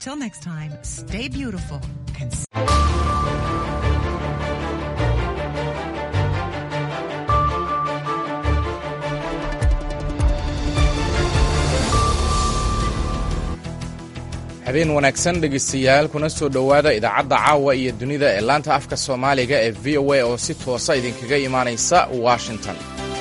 Till next time, stay beautiful and habeen wanaagsan dhegaystayaal kuna soo dhowaada idaacadda caawa iyo dunida ee laanta afka soomaaliga ee v o a oo si toosa idinkaga imaanaysa washington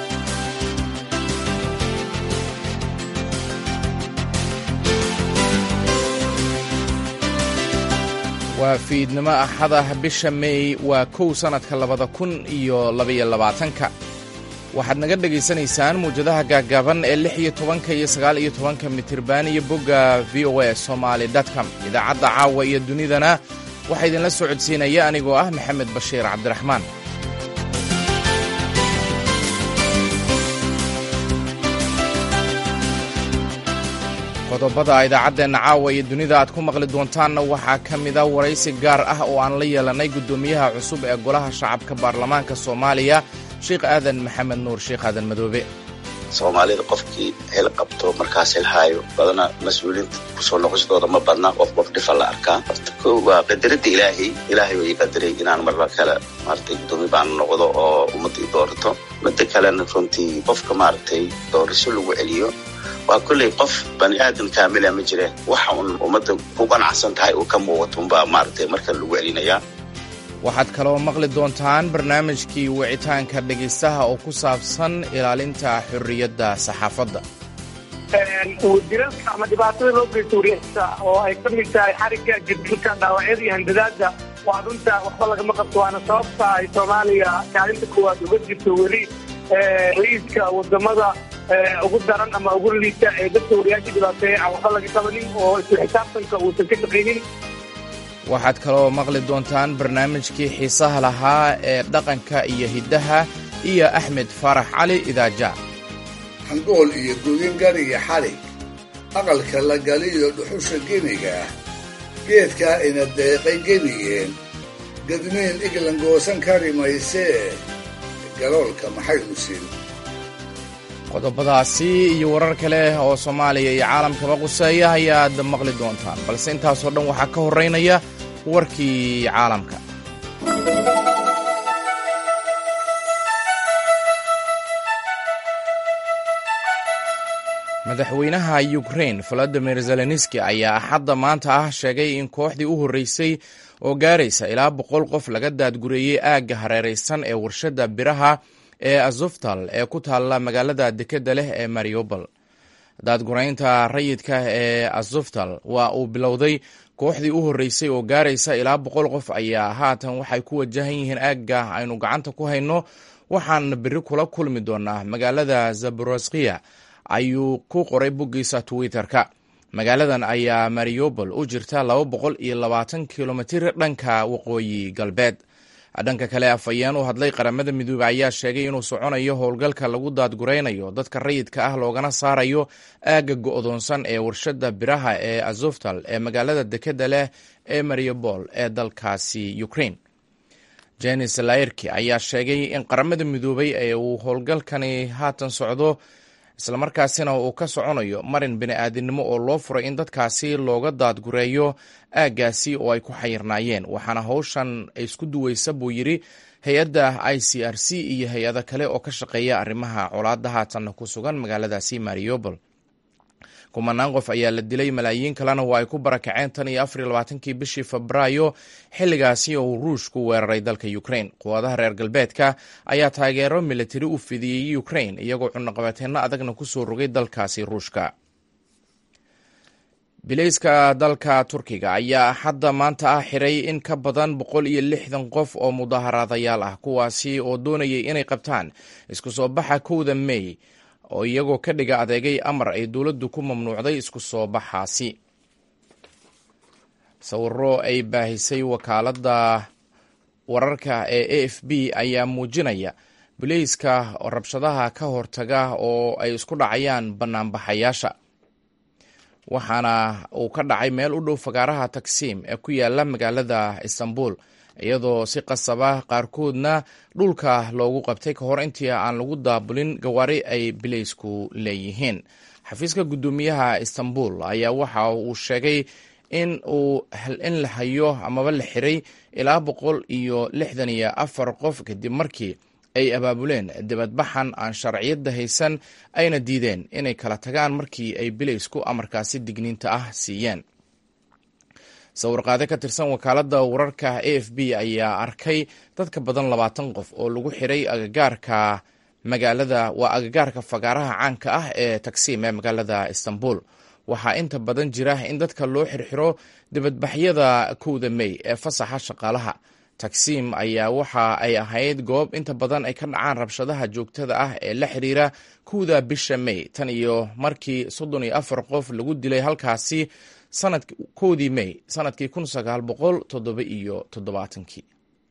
waa fiidnimo axad ah bisha meey waa kow sannadka labada kun iyo labaiyo labaatanka waxaad naga dhegaysanaysaan muwjadaha gaaggaaban ee lix iyo tobanka iyo sagaal iyo tobanka mitirban iyo bogga v o a somaali com idaacadda caawa iyo dunidana waxaa idinla soo codsiinaya anigoo ah maxamed bashiir cabdiraxmaan qodobada idaacaddeenna caawa iyo dunida aad ku maqli doontaanna waxaa ka mida waraysi gaar ah oo aan la yeelannay guddoomiyaha cusub ee golaha shacabka baarlamaanka soomaaliya sheekh aadan maxamed nuur sheekh aadan madoobe soomaalida qofkii hel qabto markaas helhaayo badana mas-uuliinta kusoo noqoshadooda ma badna qof qof dhifa la arkaa horta ko waa qadaradda ilaahay ilaahay way qadaray inaan marba kale maaragtay guddoomiye baan noqdo oo ummadda i doorato midda kalena runtii qofka maaragtay doorasho lagu celiyo waa kolley qof bani aadan kaamila ma jire waxa uun ummadda ku qanacsan tahay uu ka muuqato unbaa maaragtay markan lagu celinayaa waxaad kaloo maqli doontaan barnaamijkii wicitaanka dhegaystaha oo ku saabsan ilaalinta xorriyadda saxaafadda dilalka ama dhibaatada loo geysto wariyasta oo ay ka mid tahay xarigga jirdilka dhaawacyada iyo handadaada waa runta waxba lagama qabto waana sababta ay soomaaliya kaalinta koowaad uga jirto weli ra-iiska wadamada ugu daran ama ugu liita ee dadka wariyaasha dhibaateeya aan waxba laga qabanin oo isla xisaabtanka uusan ka shaqaynin waxaad kaloo maqli doontaan barnaamijkii xiisaha lahaa ee dhaqanka iyo hiddaha iyo axmed faarax cali idaaja hangool iyo gudin gariga xalig aqalka la galiyo dhuxusha geniga ah geedkaa ina deeqay genigeen gadmiin iglan goosan kari maysee galoolka maxaynu siin qodobadaasi iyo warar kale oo soomaaliya iyo caalamkaba quseeya ayaad maqli doontaan balse intaasoo dhan waxaa ka horraynaya warkii caalamka madaxweynaha yukrain valadimir zelenski ayaa axadda maanta ah sheegay in kooxdii u horreysay oo gaaraysa ilaa boqol qof laga daadgureeyey aagga hareeraysan ee warshadda biraha ee azoftal ee ku taalla magaalada dekedda leh ee mariobol daadguraynta rayidka ee azoftal waa uu bilowday kooxdii u horreysay oo gaaraysa ilaa boqol qof ayaa haatan waxay ku wajahan yihiin aagga aynu gacanta ku hayno waxaan beri kula kulmi doonaa magaalada zaboroskiya ayuu ku qoray boggiisa twitter-ka magaaladan ayaa mariobol u jirta laba boqol iyo labaatan kilomitir dhanka waqooyi galbeed dhanka kale afhayeen u hadlay qaramada midoobey ayaa sheegay inuu soconayo howlgalka lagu daadguraynayo dadka rayidka ah loogana saarayo aagga go'doonsan ee warshadda biraha ee azoftal ee magaalada dekedda leh ee mariobol ee dalkaasi ukraine jenis lairki ayaa sheegay in qaramada midoobey ee uu howlgalkani haatan socdo islamarkaasina uu ka soconayo marin bini-aadinimo oo loo furay in dadkaasi looga daadgureeyo aaggaasi oo ay ku xayirnaayeen waxaana howshan isku duweysa buu yidhi hay-adda i c r c iyo hay-ado kale oo ka shaqeeya arrimaha colaadda haatanna ku sugan magaaladaasi mariobol kumanaan qof ayaa la dilay malaayiin kalena waa ay ku barakaceen tan iyo afar iyo labaatankii bishii febraayo xilligaasi oo uu ruushku weeraray dalka ukraine quwadaha reer galbeedka ayaa taageero militari u fidiyey ukraine iyagoo cunaqabateenno adagna kusoo rogay dalkaasi ruushka bilayska dalka turkiga ayaa hadda maanta ah xiray in ka badan boqol iyo lixdan qof oo mudaaharaadayaal ah kuwaasi oo doonayay inay qabtaan isku soo baxa kowda mey oo iyagoo ka dhiga adeegay amar ay dowladdu ku mamnuucday isku soo baxaasi sawiro ay baahisay wakaaladda wararka ee a f b ayaa muujinaya bilayska rabshadaha ka hortaga oo ay isku dhacayaan bannaanbaxayaasha waxaana uu ka dhacay meel u dhow fagaaraha tagsiim ee ku yaala magaalada istanbul iyadoo si qasaba qaarkoodna dhulka loogu qabtay ka hor intii aan lagu daabulin gawaari ay bilaysku leeyihiin xafiiska guddoomiyaha istanbul ayaa waxa uu sheegay in uu in la hayo amaba la xiray ilaa boqol iyo lixdan iyo afar qof kadib markii ay abaabuleen dibadbaxan aan sharciyadda haysan ayna diideen inay kala tagaan markii ay bilaysku amarkaasi digniinta ah siiyeen sawirqaade ka tirsan wakaaladda wararka a f b ayaa arkay dadka badan labaatan qof oo lagu xiray agagaarka magaalada waa agagaarka fagaaraha caanka ah ee tagsiim ee magaalada istanbul waxaa inta badan jira in dadka loo xirxiro dibadbaxyada kowda mey ee fasaxa shaqaalaha tagsiim ayaa waxa ay ahayd goob inta badan ay ka dhacaan rabshadaha joogtada ah ee la xiriira kowda bisha mey tan iyo markii soddon iyo afar qof lagu dilay halkaasi sanad kowdii mey sanadkii kun sagaal boqol toddoba iyo toddobaatankii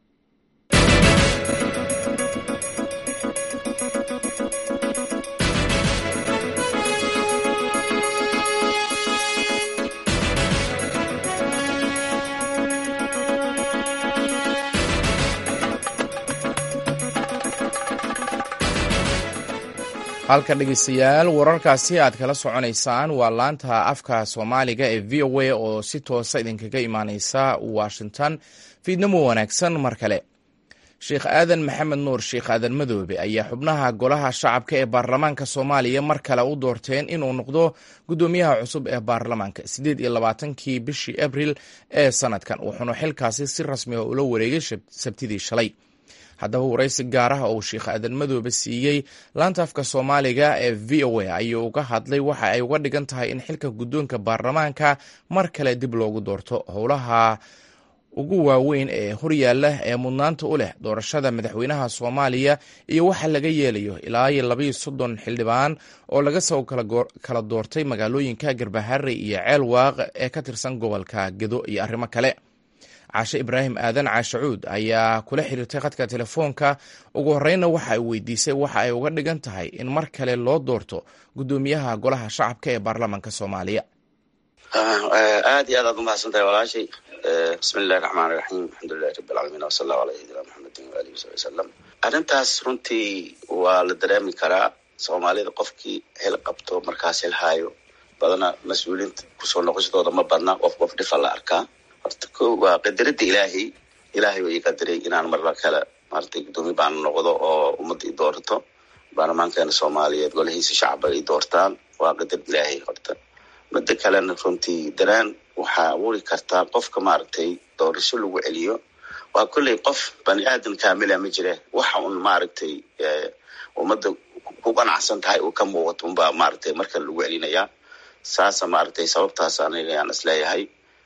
halka dhegeystayaal wararkaasi aad kala soconaysaan waa laanta afka soomaaliga ee v o a oo si toosa idinkaga imaaneysa washington fiidnamo wanaagsan mar kale sheekh aadan maxamed nuur sheekh aadan madoobe ayaa xubnaha golaha shacabka ee baarlamaanka soomaaliya mar kale u doorteen inuu noqdo guddoomiyaha cusub ee baarlamaanka siddeed iyo labaatankii bishii abril ee sanadkan wuxuuna xilkaasi si rasmiga ula wareegay sabtidii shalay haddaba waraysi gaar ah oo sheekh aadan madoobe siiyey laanta afka soomaaliga ee v o a ayuu uga hadlay waxa ay uga dhigan tahay in xilka guddoonka baarlamaanka mar kale dib loogu doorto howlaha ugu waaweyn ee horyaalla ee mudnaanta u leh doorashada madaxweynaha soomaaliya iyo waxa laga yeelayo ilaa iyo labaiyo soddon xildhibaan oo laga soo kala doortay magaalooyinka garbaharre iyo ceel waaq ee ka tirsan gobolka gedo iyo arrimo kale caashe ibraahim aadan caashacuud ayaa kula xiriirtay khadka telefoonka ugu horreynna waxa ay weydiisay waxa ay uga dhigan tahay in mar kale loo doorto guddoomiyaha golaha shacabka ee baarlamaanka soomaaliya aad iyo aad aad umahadsan tahay walaashay bismi illahi raxmaan iraxiim alxamdulilahi rabi alcaalamiin wasala allahu ala sayidina maxamedin waalihi wasabi wasalam arrintaas runtii waa la dareemi karaa soomaalida qofkii hel qabto markaas helhaayo badana mas-uuliinta kusoo noqoshadooda ma badna qof qof dhifa la arkaa horta ko waa qadarada ilaahay ilaahay way qadaray inaan marla kale maratay guddoomiye baan noqdo oo ummadda i doorato baarlamaankeena soomaaliyeed golahiisa shacaba ay doortaan waa qadar ilaahay horta midda kalena runtii daraan waxaa abuuri kartaa qofka maaragtay doorasho lagu celiyo waa kolley qof bani aadan kaamila ma jire waxa un maaragtay ummadda ku qanacsan tahay uu ka muuqato unbaa maaragtay marka lagu celinayaa saasa maaragtay sababtaas aniga ayaan isleeyahay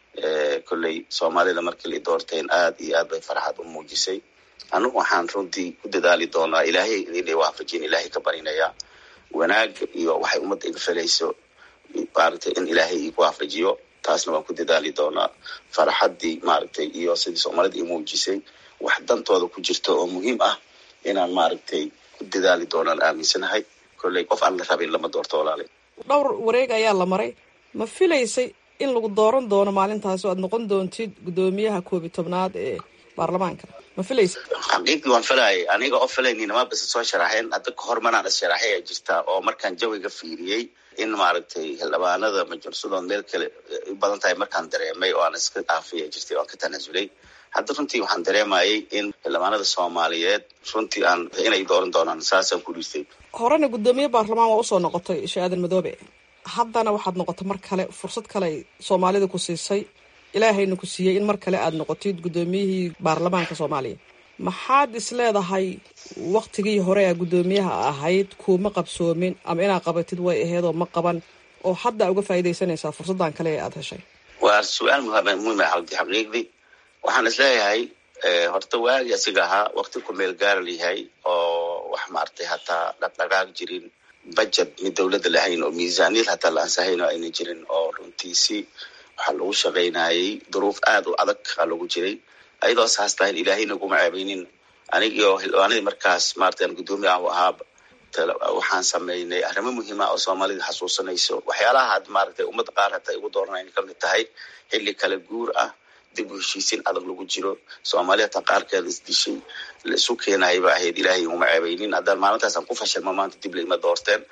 kolley soomaalida markii la doorteen aad iyo aad bay farxad u muujisay anigu waxaan runtii ku dadaali doonaa ilaahay inay waafajin ilaahay ka barinayaa wanaag iyo waxay ummadda iga felayso maaragtay in ilaahay igu waafajiyo taasna waan ku dadaali doonaa farxaddii maaragtay iyo sidii soomaalida i muujisay wax dantooda ku jirto oo muhiim ah inaan maaragtay ku dadaali doonaan aaminsanahay kolley qof aan la rabin lama doorto walaalay dhowr wareeg ayaa la maray ma filaysay in lagu dooran doono maalintaas oo aad noqon doontid guddoomiyaha koobi tobnaad ee baarlamaanka ma filaysa xaqiiqdii waan filayay aniga oo filaynin ma bise soo sharaxeen hadda kahor manaan is sharaxay a jirtaa oo markaan jawiga fiiriyey in maaragtay xildhibaanada majursadood meel kale u badan tahay markaan dareemay oo aan iska dhaafaya jirtay oan ka tanasulay hadda runtii waxaan dareemayay in xildhibaanada soomaaliyeed runtii aan inay dooran doonaan saasaan ku dhiistay horena guddoomiye baarlamaan waa usoo noqotay shee aadan madoobe haddana waxaad noqotay mar kale fursad kale ay soomaalida ku siisay ilaahayna ku siiyey in mar kale aad noqotid guddoomiyihii baarlamaanka soomaaliya maxaad is leedahay waktigii hore a guddoomiyaha ahayd kuuma qabsoomin ama inaad qabatid way aheedoo ma qaban oo hadda uga faa'iidaysanaysaa fursaddan kale ee aada heshay waa su-aal muhiim ah xaldi xaqiiqdii waxaan is leeyahay horta waagi asiga ahaa wakti ku meel gaara layahay oo wax maaragtay hataa dhaqdhaqaaq jirin budget mid dowladda lahayn oo miisaaniyad hataa la ansahayn oo ayna jirin oo runtiisi waxaa lagu shaqaynayay duruuf aad u adag aa lagu jiray ayadoo saas tahayn ilaahayna kuma ceebeynin anigio xildhibaanadii markaas maarata aan guddoomiye ah u ahaaba waxaan sameynay arrimo muhiima oo soomaalida xasuusanayso waxyaalaha had maaragtay ummadda qaar hataa igu dooranayna ka mid tahay xilli kala guur ah dib u heshiisiin adag lagu jiro soomaali hataa qaarkeeda isdishay la isu keenayay ba ahayd ilaahay uma ceebeynin haddaan maalintaasaan ku fashilma maanta dib laima doorteen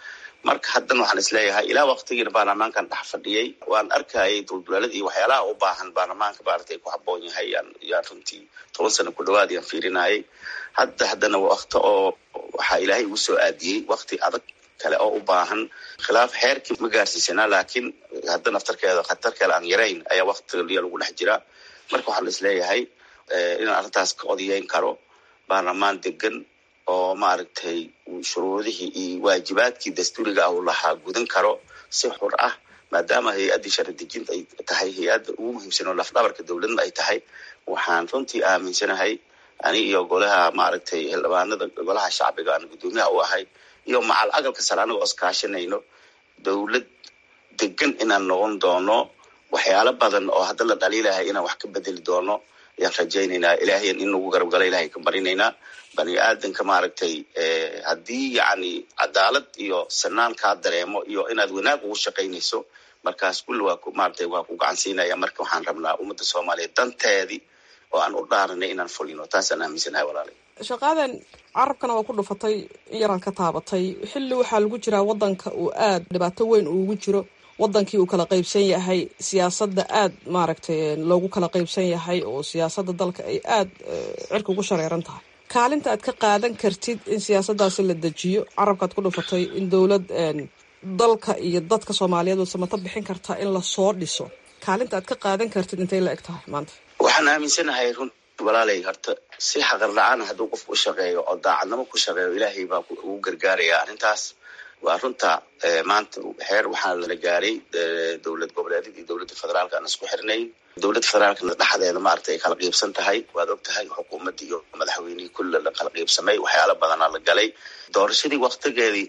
marka haddana waxaan isleeyahay ilaa waktigiina baarlamaankan dhex fadhiyey waan arkayay duldulaalada iyo waxyaalaha u baahan baarlamaanka maaragtay ku habboon yahay yaan yaan runtii toban sano ku dhawaad yaan fiirinayay hadda haddana wakti oo waxaa ilaahay igu soo aadiyey wakti adag kale oo u baahan khilaaf heerkii ma gaarsiisanaa laakiin hadda naftarkeeda khatar kale aan yarayn ayaa waktiga lagu dhex jiraa marka waxaan isleeyahay inaan arrintaas ka odayeyn karo baarlamaan degan oo maaragtay shuruudihii iyo waajibaadkii dastuuriga ah uu lahaa gudan karo si xur ah maadaama hay-addii sharci dejinta ay tahay hay-adda ugu muhiimsan oo lafdhabarka dowladna ay tahay waxaan runtii aaminsanahay ani iyo golaha maaragtay xildhibaanada golaha shacbiga aan guddoomiyaha u ahay iyo macal agalka sare anagoo iskaashanayno dowlad degan inaan noqon doono waxyaalo badan oo hadda la dhaliilahay inaan wax ka bedeli doono ayaan rajaynaynaa ilaahayan in nagu garab gala ilahay ka barinaynaa bani aadanka maaragtay haddii yacni cadaalad iyo sanaan kaa dareemo iyo inaad wanaag ugu shaqaynayso markaas kulli waa maaragtay waa ku gacansiinaya marka waxaan rabnaa ummadda soomaaliyeed danteedii oo aan u dhaaranay inaan fulino taasaan aaminsanahay walaalay shaqaadan carabkana waa ku dhufatay in yaraad ka taabatay xilli waxaa lagu jiraa waddanka uu aada dhibaato weyn uugu jiro waddankii uu kala qaybsan yahay siyaasadda aada maaragtay loogu kala qaybsan yahay oo siyaasadda dalka ay aada cirka ugu shareeran tahay kaalinta aad ka qaadan kartid in siyaasaddaasi la dejiyo carabkaad ku dhufatay in dowlad dalka iyo dadka soomaaliyeed oo samato bixin kartaa in lasoo dhiso kaalinta aad ka qaadan kartid intay la eg tahay maanta waxaan aaminsanahay run walaalay horta si xaqar la-aana hadduu qofku u shaqeeyo oo daacadnimo ku shaqeeyo ilaahay baa ugu gargaaraya arrintaas waa runta maanta xeer waxaa lala gaaray dowlad goboleedyada iyo dowladda federaalka aan isku xirnayn dowladda federaalkana dhexdeeda maaragtay ay kala qiibsan tahay waad og tahay xukuumaddii iyo madaxweynihii kulle la kala qiibsamay waxyaala badanaa la galay doorashadii waktigeedii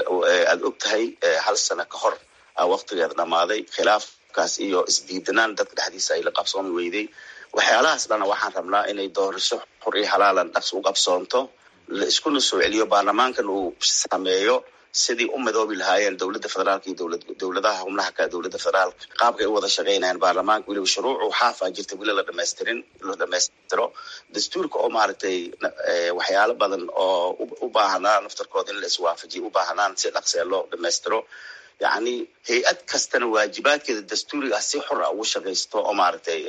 aad og tahay hal sano ka hor aa waktigeeda dhammaaday khilaafkaas iyo isdiidanaan dadka dhexdiisa ay la qabsoomi weyday waxyaalahaas dhana waxaan rabnaa inay doorasho xur iyo halaalan dhaqs u qabsoonto la iskuna soo celiyo baarlamaankan uu sameeyo sidii u midoobi lahaayeen dowladda federaalka iyo dowlad dowladaha xubnaha ka dowladda federaalka qaabkay u wada shaqaynayaan baarlamaanka weliba shuruucu xaafaa jirta weli la dhamaystirin la dhamaystiro dastuurka oo maaragtay waxyaalo badan oo u baahanaa naftarkooda in la iswaafajiyo u baahanaan si dhaqsee loo dhamaystiro yacni hay-ad kastana waajibaadkeeda dastuuriga ah si xor ah ugu shaqaysto oo maaragtay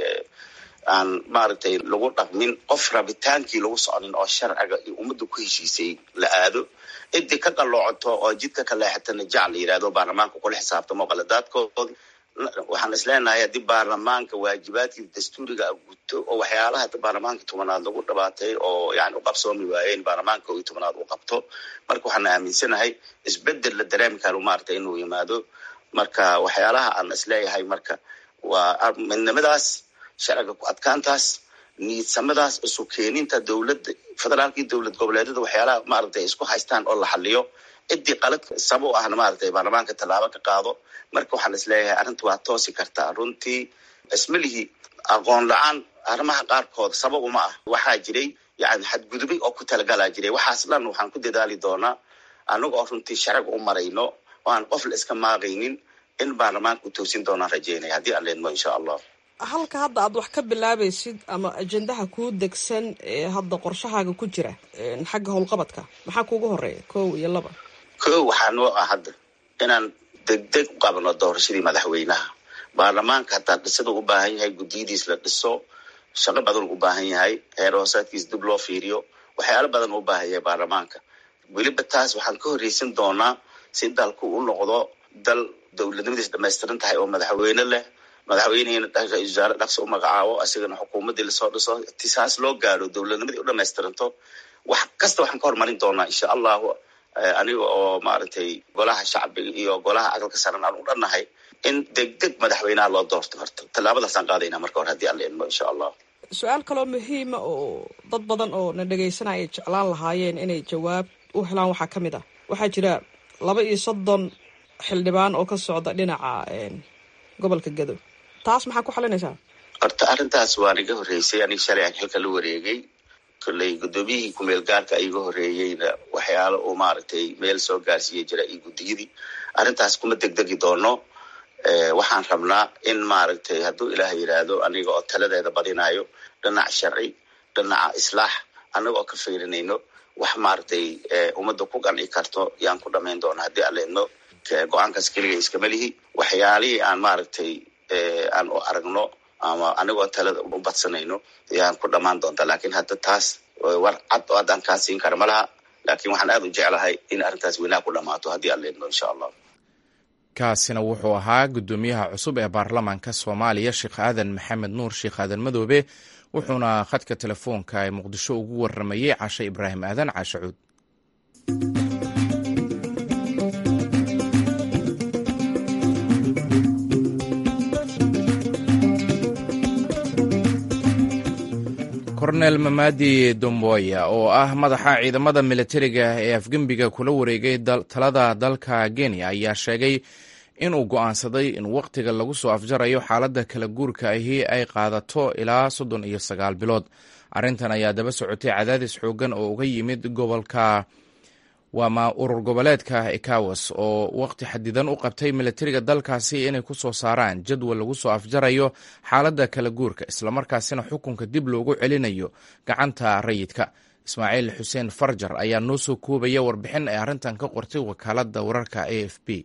aan maaragtay lagu dhaqmin qof rabitaankii lagu soconin oo sharciga iyo ummadda ku heshiisay la aado cidii ka qaloocoto oo jidka ka leexatana jac la yidhahdo baarlamaanka kula xisaabtamo qaladaadkoodi waxaan isleenahay haddii baarlamaanka waajibaadkii dastuuriga guto oo waxyaalaha baarlamaanka tobanaad lagu dhabaatay oo yani u qabsoomi waayeen baarlamaanka iyo tobanaad u qabto marka waxaan aaminsanahay isbedel la dareemi karo maaragtay inuu yimaado marka waxyaalaha aan isleeyahay marka waa midnimadaas sharciga ku adkaantaas niidsamadaas isu keeninta dowladda federaalka iyo dowlad goboleedyada waxyaalaha maaragtay isku haystaan oo la xaliyo ciddii qalad saba u ahna maaragtay baarlamaanka tallaabo ka qaado marka waxaan isleeyahay arrinta waa toosi kartaa runtii ismalihii aqoon la-aan arrimaha qaarkood sabab uma ah waxaa jiray yani xadgudubay oo ku talagalaa jiray waxaas dhan waxaan ku dadaali doonaa anaga oo runtii sharciga u marayno oo aan qof la iska maaqaynin in baarlamaanka u toosin doonaan rajeynaya haddii aan leedmo insha allah halka hadda aad wax ka bilaabaysid ama ajendaha kuu degsan ee hadda qorshahaaga ku jira xagga howlqabadka maxaa kuugu horeeya kow iyo laba kow waxaa noo ah hadda inaan degdeg u qabno doorashadii madaxweynaha baarlamaanka hataa dhisada u baahan yahay guddiyadiis la dhiso shaqo badan u baahan yahay heer hoosaadkiis dib loo fiiriyo waxyaalo badan u baahan yahay baarlamaanka weliba taas waxaan ka horreysan doonaa si dalku u noqdo dal dowladnimadiis dhamaystiran tahay oo madaxweyne leh madaxweynehina ra-isul wasaare dhaqsi u magacaabo isagana xukuumaddii lasoo dhiso tisaas loo gaadho dowladnimadii u dhamaystiranto wax kasta waxaan ka horumarin doonaa insha allahu aniga oo maaragtay golaha shacbiga iyo golaha aqalka saran aan u dhannahay in degdeg madaxweynaha loo doorto horta tallaabadaasaan qaadaynaa marka hore haddii aan la idmo insha allah su-aal kaloo muhiima oo dad badan oo na dhegaysanaya ay jeclaan lahaayeen inay jawaab u helaan waxaa ka mid ah waxaa jira laba iyo soddon xildhibaan oo ka socda dhinaca gobolka gado taas maxaa ku xalinaysaa horta arrintaas waan iga horreysay aniga shalay aan xilka la wareegay kolley guddoomiyihii kumeel gaarka iga horreeyeyna waxyaalo uu maaragtay meel soo gaarsiiya jira iyo guddiyadii arrintaas kuma degdegi doono waxaan rabnaa in maaragtay hadduu ilaah yidhaahdo aniga oo taladeeda badinayo dhinac sharci dhinaca islaax anaga oo ka fiirinayno wax maaragtay ummadda ku qanci karto yaan ku dhamayn doona haddii aan leedno go-aankaas keliga iskama lihi waxyaalihii aan maaragtay aan u aragno ama anigoo talada u badsanayno ayaan ku dhammaan doontaa lakin hadda taas war cad oo haddaan kaa siin kara ma laha laakiin waxaan aada u jeclahay in arrintaas weynaha ku dhammaato haddii aan leedno insha allah kaasina wuxuu ahaa guddoomiyaha cusub ee baarlamaanka soomaaliya sheekh aadan maxamed nuur sheekh aadan madoobe wuxuuna khadka telefoonka ee muqdisho ugu waramayey cashe ibraahim aadan caashe cuud kornel mamadi domboya oo ah madaxa ciidamada militariga ee afgembiga kula wareegay talada dalka kenya ayaa sheegay inuu go'aansaday in wakhtiga lagu soo afjarayo xaaladda kala guurka ahi ay qaadato ilaa soddon iyo sagaal bilood arrintan ayaa daba socotay cadaadis xooggan oo uga yimid gobolka waama urur goboleedka ekawas oo wakhti xadidan u qabtay militariga dalkaasi inay ku soo saaraan jadwal lagu soo afjarayo xaaladda kala guurka islamarkaasina xukunka dib loogu celinayo gacanta rayidka ismaaciil xuseen farjar ayaa noo soo koobaya warbixin ay arrintan ka qortay wakaaladda wararka a f b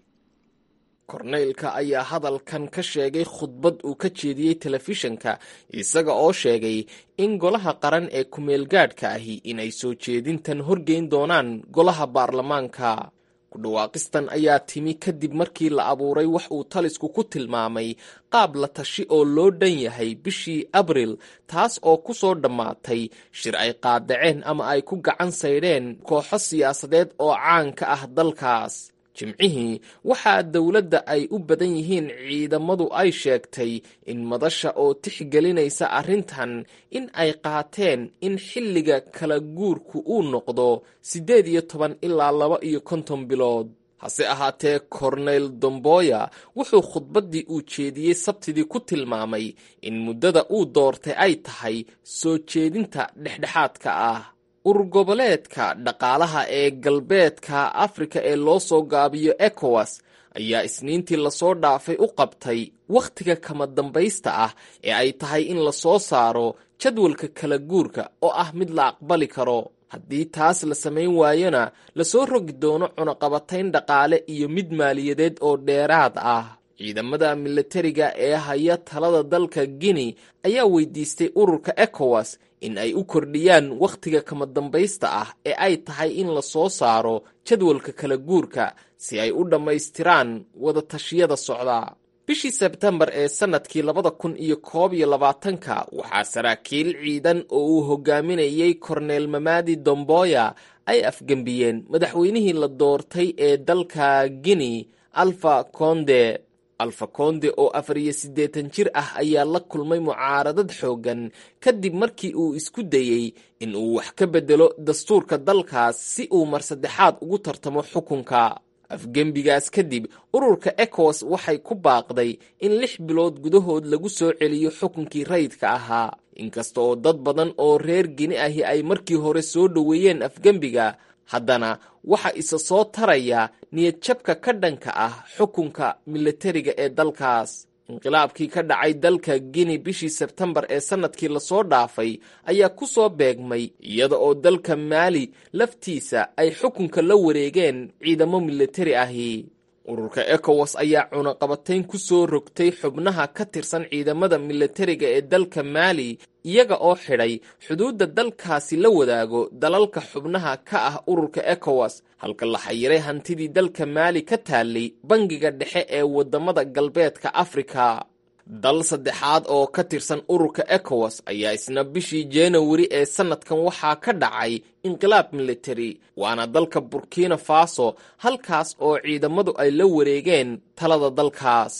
korneylka ayaa hadalkan ka sheegay khudbad uu ka jeediyey telefishanka isaga oo sheegay in golaha qaran ee kumeelgaadhka ahi inay soo jeedintan horgeyn doonaan golaha baarlamaanka ku dhawaaqistan ayaa timi kadib markii la abuuray wax uu talisku ku tilmaamay qaab la tashi oo loo dhan yahay bishii abril taas oo ku soo dhammaatay shir ay qaadaceen ama ay ku gacan saydheen kooxo siyaasadeed oo caan ka ah dalkaas jimcihii waxaa dowladda ay u badan yihiin ciidamadu ay sheegtay in madasha oo tixgelinaysa arrintan in ay qaateen in xilliga kala guurku uu noqdo siddeed iyo toban ilaa laba iyo konton bilood hase ahaatee korneyl domboya wuxuu khudbaddii uu jeediyey sabtidii ku tilmaamay in muddada uu doortay ay tahay soo jeedinta dhexdhexaadka ah urur goboleedka dhaqaalaha ee galbeedka afrika ee loo soo gaabiyo ekowas ayaa isniintii lasoo dhaafay u qabtay wakhtiga kama dambaysta ah ee ay tahay in lasoo saaro jadwalka kala guurka oo ah mid la aqbali karo haddii taas la samayn waayona lasoo rogi doono cunaqabatayn dhaqaale iyo mid maaliyadeed oo dheeraad ah ciidamada militariga ee haya talada dalka guinea ayaa weydiistay ururka ekowas in ay u kordhiyaan wakhtiga kama dambaysta ah ee ay tahay in lasoo saaro jadwalka kala guurka si ay u dhammaystiraan wada tashiyada socda bishii sebtembar ee sannadkii labada kun iyo koob iyo labaatanka waxaa saraakiil ciidan oo uu hogaaminayey korneel mamadi domboya ay afgembiyeen madaxweynihii la doortay ee dalka guinea alfa conde alfa konde oo afar iyo siddeetan jir ah ayaa la kulmay mucaaradad xooggan kadib markii uu isku dayey in uu wax ka beddelo dastuurka dalkaas si uu mar saddexaad ugu tartamo xukunka afgembigaas kadib ururka ekowas waxay ku baaqday in lix bilood gudahood lagu soo celiyo xukunkii rayidka ahaa inkasta oo dad badan oo reer gini ahi ay markii hore soo dhoweeyeen afgembiga haddana waxa isa soo taraya niyadjabka ka dhanka ah xukunka militariga ee dalkaas inqilaabkii ka dhacay dalka guinea bishii sebtembar ee sannadkii lasoo dhaafay ayaa ku soo beegmay iyada oo dalka maali laftiisa ay xukunka la wareegeen ciidamo militari ahi ururka ekowas ayaa cunaqabatayn ku soo rogtay xubnaha ka tirsan ciidamada militariga ee dalka maali iyaga oo xidhay xuduudda dalkaasi la wadaago dalalka xubnaha ka ah ururka ekowas halka la xayiray hantidii dalka maali ka taallay bangiga dhexe ee waddamada galbeedka afrika dal saddexaad oo ka tirsan ururka ekowas ayaa isna bishii januari ee sannadkan waxaa ka dhacay inqilaab militari waana dalka burkina faso halkaas oo ciidamadu ay la wareegeen talada dalkaas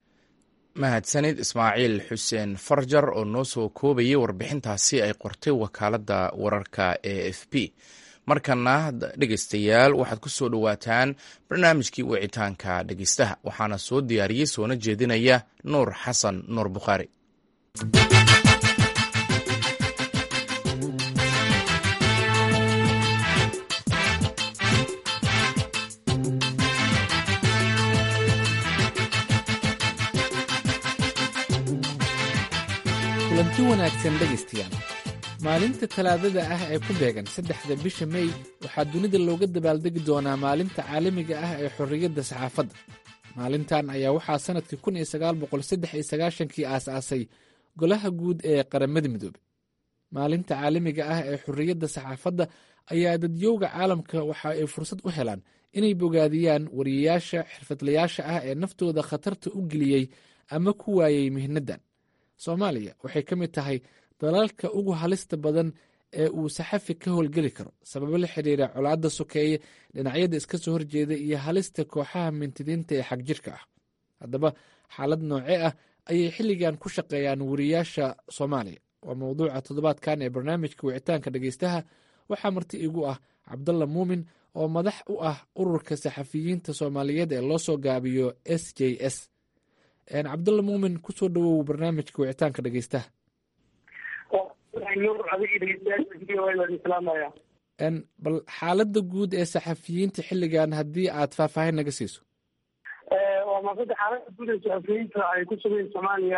mahadsanid ismaaciil xuseen farjar oo noo soo koobayay warbixintaasi ay qortay wakaaladda wararka e f b markana dhegeystayaal waxaad ku soo dhowaataan barnaamijkii wicitaanka dhegeystaha waxaana soo diyaariyey soona jeedinaya nuur xasan nuur bukhaari kulanti wanaagsan dhegaystayaal maalinta talaadada ah ee ku beegan saddexda bisha mey waxaa dunida looga dabaaldegi doonaa maalinta caalamiga ah ee xorriyadda saxaafadda maalintan ayaa waxaa sannadkii kun iyo sagaal boqol saddex iyo sagaashankii aas-aasay golaha guud ee qaramada midoobey maalinta caalamiga ah ee xorriyadda saxaafadda ayaa dadyowga caalamka waxa ay fursad u helaan inay bogaadiyaan wariyayaasha xirfadlayaasha ah ee naftooda khatarta u geliyey ama ku waayey mihnadan soomaaliya waxay ka mid tahay dalalka ugu halista badan ee uu saxafi ka howlgeli karo sababo la xiriira colaadda sokeeye dhinacyada iska soo horjeeda iyo halista kooxaha mintidiinta ee xagjirka ah haddaba xaalad noocee ah ayay xilligan ku shaqeeyaan wariyaasha soomaaliya waa mowduuca toddobaadkan ee barnaamijka wicitaanka dhegeystaha waxaa marti igu ah cabdalla muumin oo madax u ah ururka saxafiyiinta soomaaliyeed ee loo soo gaabiyo s j s cabdalla muumin kusoo dhawow barnaamijka wicitaanka dhegeystaha bal xaaladda guud ee saxafiyiinta xilligan haddii aad faahfaahin naga siiso waa maasada xaaladda guud ee saxafiyiinta ay ku sugayn soomaaliya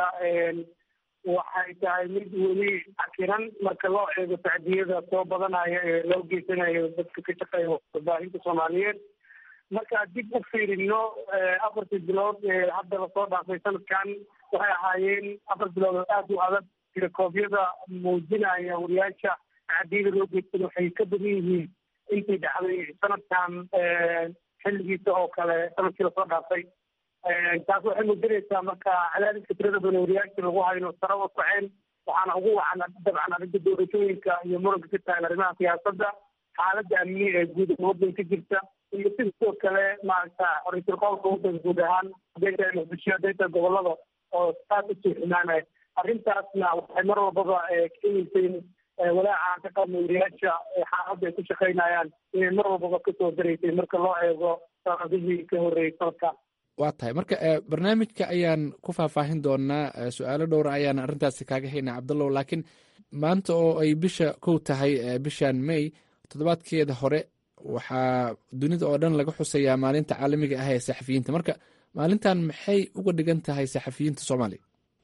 waxay tahay mid weli cakiran marka loo eego tacdiyada soo badanaya ee loo geysanayo dadka ka shaqeeya warbaahinta soomaaliyeed marka dib u fiirino afartii bilood ee hadda lasoo dhaafay sanadkan waxay ahaayeen afar bilood oo aada u adag tirakoobyada muujinaya wariyaasha tacdiyada loo geystan waxay ka badan yihiin intii dhacday sanadkan xilligiisa oo kale sanadkii lasoo dhaafay taas waxay muujinaysaa marka cadaadiska tirada badan wariyaasha lagu hayo sare u kaceen waxaana ugu wacan dabcan arrinta doorashooyinka iyo muranka ka tagan arrimaha siyaasadda xaaladda amni ee guud ee waddanka jirta iyo sidoo kale maaragta xoriyatul qowlka waddanka guud ahaan hadday tahay muqdisho hadday tahay gobolada oo aad usii xumaanaya arrintaasna waxay mar walbaba keenaysay walaaca ka qabna wariyaasha xaaladda ay ku shaqaynayaan inay mar walbaba kasoo daraysay marka loo eego sanadihii ka horreeyey sanadka waa tahay marka barnaamijka ayaan ku faahfaahin doonaa su-aalo dhowra ayaan arrintaasi kaaga haynaa cabdallow laakiin maanta oo ay bisha kow tahay bishan may toddobaadkeeda hore waxaa dunida oo dhan laga xusayaa maalinta caalamiga ah ee saxafiyiinta marka maalintan maxay uga dhigan tahay saxafiyiinta soomaaliya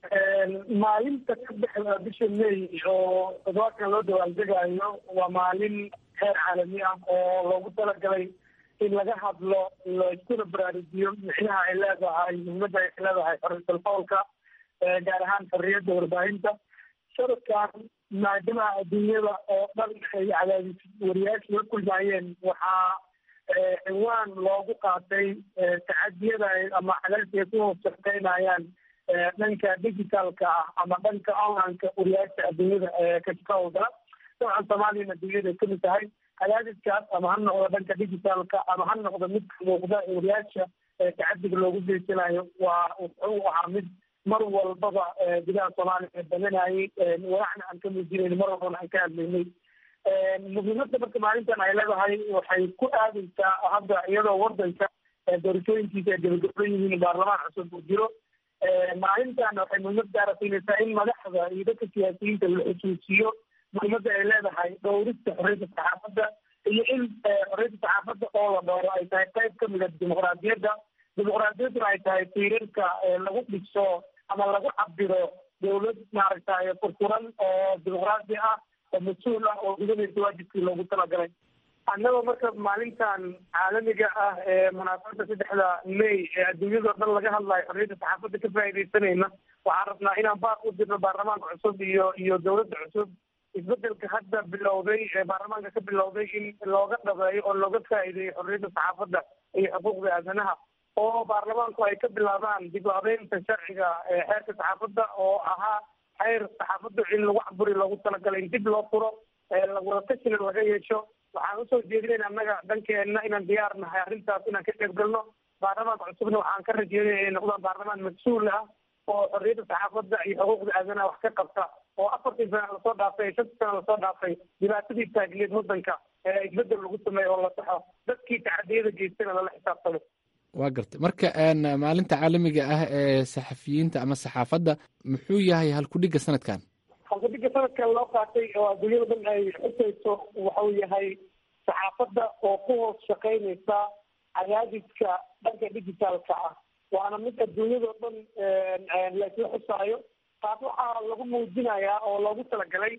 maalinta ka dhexda bisha may oo toddobaadkan loo dawaaldegaayo waa maalin heer caalami ah oo loogu talagalay in laga hadlo laiskuna baraarujiyo micnaha ay leedahay muhiimadda ay leedahay xoriyatul qowlka gaar ahaan xorriyadda warbaahinta sanadkan maadaama adduunyada oo dhan ay cadaadis wariyaasha la kulmaayeen waxaa ciwaan loogu qaatay tacadiyada ama cadaadiska ay ku hoos shaqeynayaan dhanka digitalka ah ama dhanka onlineka wariyaasha adduunyada ka shaqahowda dabcan soomaaliyana adduunyada ay kamid tahay cadaadiskaas ama ha noqdo dhanka digitalka ama ha noqdo midka muuqda wariyaasha tacadiga loogu geysanayo waa wuxuu ahaa mid mar walbaba gudaha soomaaliya badanayay walacna aan ka muujinayn mar walbana aan ka hadlaynay muhiimadda marka maalintan ay leedahay waxay ku aadaysaa hadda iyadoo wadanka doorashooyinkiisa ay gabagaban yihiin baarlamaan cusub uu jiro maalintan waxay muhiimad gaara siinaysaa in madaxda iyo dadka siyaasiyiinta la xusuusiyo muhiimadda ay leedahay dhowrista xorriyadda saxaafadda iyo in xorriyadda saxaafadda oo la dhowro ay tahay qayb ka mid a dimuqraadiyadda dimuqraadiyadduna ay tahay tiirarka lagu dhiso ama lagu cabiro dowlad maaragtay furfuran oo dimuqraadi ah oo mas-uul ah oo gudanaysa waajibkii loogu talagalay annagoo marka maalintan caalamiga ah ee munaasabadda saddexda may ee adduunyadao dhan laga hadlayo xorriyadda saxaafadda ka faa'iidaysanayna waxaan rabnaa inaan baaq u dirno baarlamaanka cusub iyo iyo dowladda cusub isbedelka hadda bilowday ee baarlamaanka ka bilowday in looga dhabeeyo oo looga faa'iideeyo xorriyadda saxaafadda iyo xuquuqda aadanaha oo baarlamaanku ay ka bilaabaan dib u habeynta sharciga xeerka saxaafadda oo ahaa xeer saxaafaddu in lagu caburi loogu talagalay in dib loo furo wadakashina laga yeesho waxaan usoo jeedinayna annaga dhankeenna inaan diyaar nahay arrintaas inaan ka qayb galno baarlamaanka cusubna waxaan ka rajeynaya inay noqdaan baarlamaan mas-uul ah oo xorriyadda saxaafadda iyo xuquuqda aadanaha wax ka qabta oo afartii sana lasoo dhaafay shantii sana lasoo dhaafay dhibaatadii taagiyad waddanka isbedel lagu sameeyo oo la saxo dadkii tacadiyada geystana lala xisaabtamo waa gartay marka maalinta caalamiga ah ee saxafiyiinta ama saxaafadda muxuu yahay halkudhigga sanadkan halkudhigga sanadkan loo qaatay oo adduunyada dhan ay xusayso waxau yahay saxaafadda oo ku hoos shaqaynaysa cadaadiska dhanka digitaalka ah waana mid adduunyadao dhan laisla xusaayo taas waxaa lagu muujinayaa oo loogu talagalay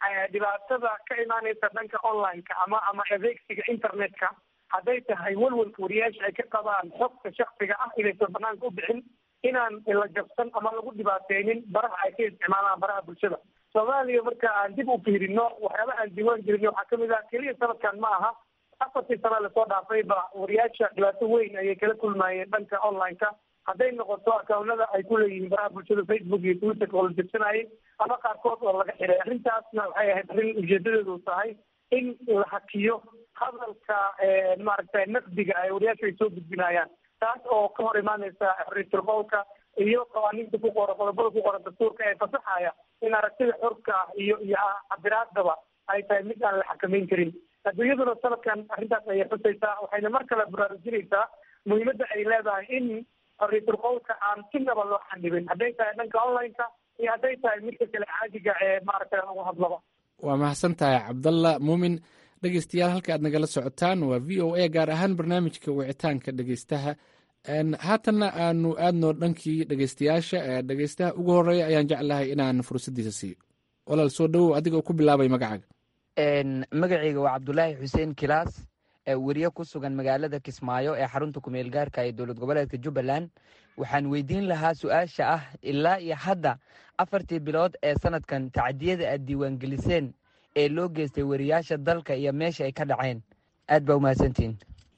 dhibaatada ka imaanaysa dhanka online-ka ama ama adeegsiga internet-ka hadday tahay walwalka wariyaasha ay ka qabaan xogta shaksiga ah inaysan banaanka u bixin inaan la jabsan ama lagu dhibaateynin baraha ay ka isticmaalaan baraha bulshada soomaaliya marka aan dib u fiirino waxyaaba aan diiwaan gelino waxaa kamid ah keliya sanadkan ma aha afartii sana lasoo dhaafayba wariyaasha dhibaato weyn ayay kala kulmayeen dhanka online-ka hadday noqoto akawnada ay ku leeyihiin baraha bulshada facebook iyo twitterka oo la jabsanayay ama qaarkood oo laga xiray arrintaasna waxay ahayd arrin ujeedadeedu tahay in la hakiyo hadalka maaragtay naqdiga ay wariyaasha ay soo gudbinayaan taas oo ka hor imaaneysa xorriyatul qowlka iyo qawaaniinta ku qoran qodobada ku qoran dastuurka ee fasaxaya in aragtida xorka ah iyo iyo cabiraadaba ay tahay mid aan la xakameyn karin adduunyaduna sanadkan arrintaas ayay xusaysaa waxayna mar kale baraarujinaysaa muhiimadda ay leedahay in xorriyatul qowlka aan sinaba loo xanibin hadday tahay dhanka online-ka iyo hadday tahay midka kale caadiga ee maaragtay lagu hadlaba waa mahadsan tahay cabdalla muumin dhegeystayaal halka aad nagala socotaan waa v o a gaar ahaan barnaamijka wicitaanka dhegeystaha haatanna aanu aadno dhankii dhegeystayaasha dhegeystaha ugu horeeya ayaan jeclahay inaan fursaddiisa siiyo walaal soo dhowow adiga ku bilaabay magacaaga magacayga waa cabdulaahi xuseen kilaas weriye ku sugan magaalada kismaayo ee xarunta kumeel gaarka ee dowlad goboleedka jubbaland waxaan weydiin lahaa su-aasha ah ilaa iyo hadda afartii bilood ee sanadkan tacdiyada aad diiwaangeliseen ee loo geystay weriyaasha dalka iyo meesha ay ka dhaceen aad baa umahadsantihin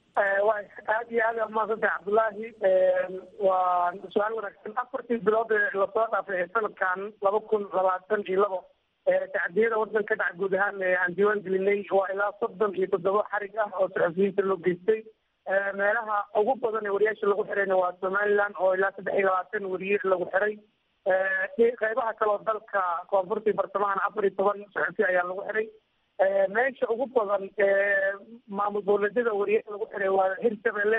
aad iyo aad umahadsantahay cabdullaahi waa su-aal wanaagsan afartii bilood ee lasoo dhaafay ee sanadkan laba kun labaatan iyo labo tacdiyada wadanka ka dhaca guud ahaan aan diiwaan gelinay waa ilaa soddon iyo toddoba xarig ah oo saxufiyiinta loo geystay meelaha ugu badan ee wariyaasha lagu xirayna waa somaliland oo ilaa saddex iyo labaatan weriye lagu xiray qeybaha kaleo dalka koonfurta iyo bartamahan afar iyo toban saxufi ayaa lagu xiray meesha ugu badan maamul dowladyada weriye lagu xiray waa hirshabelle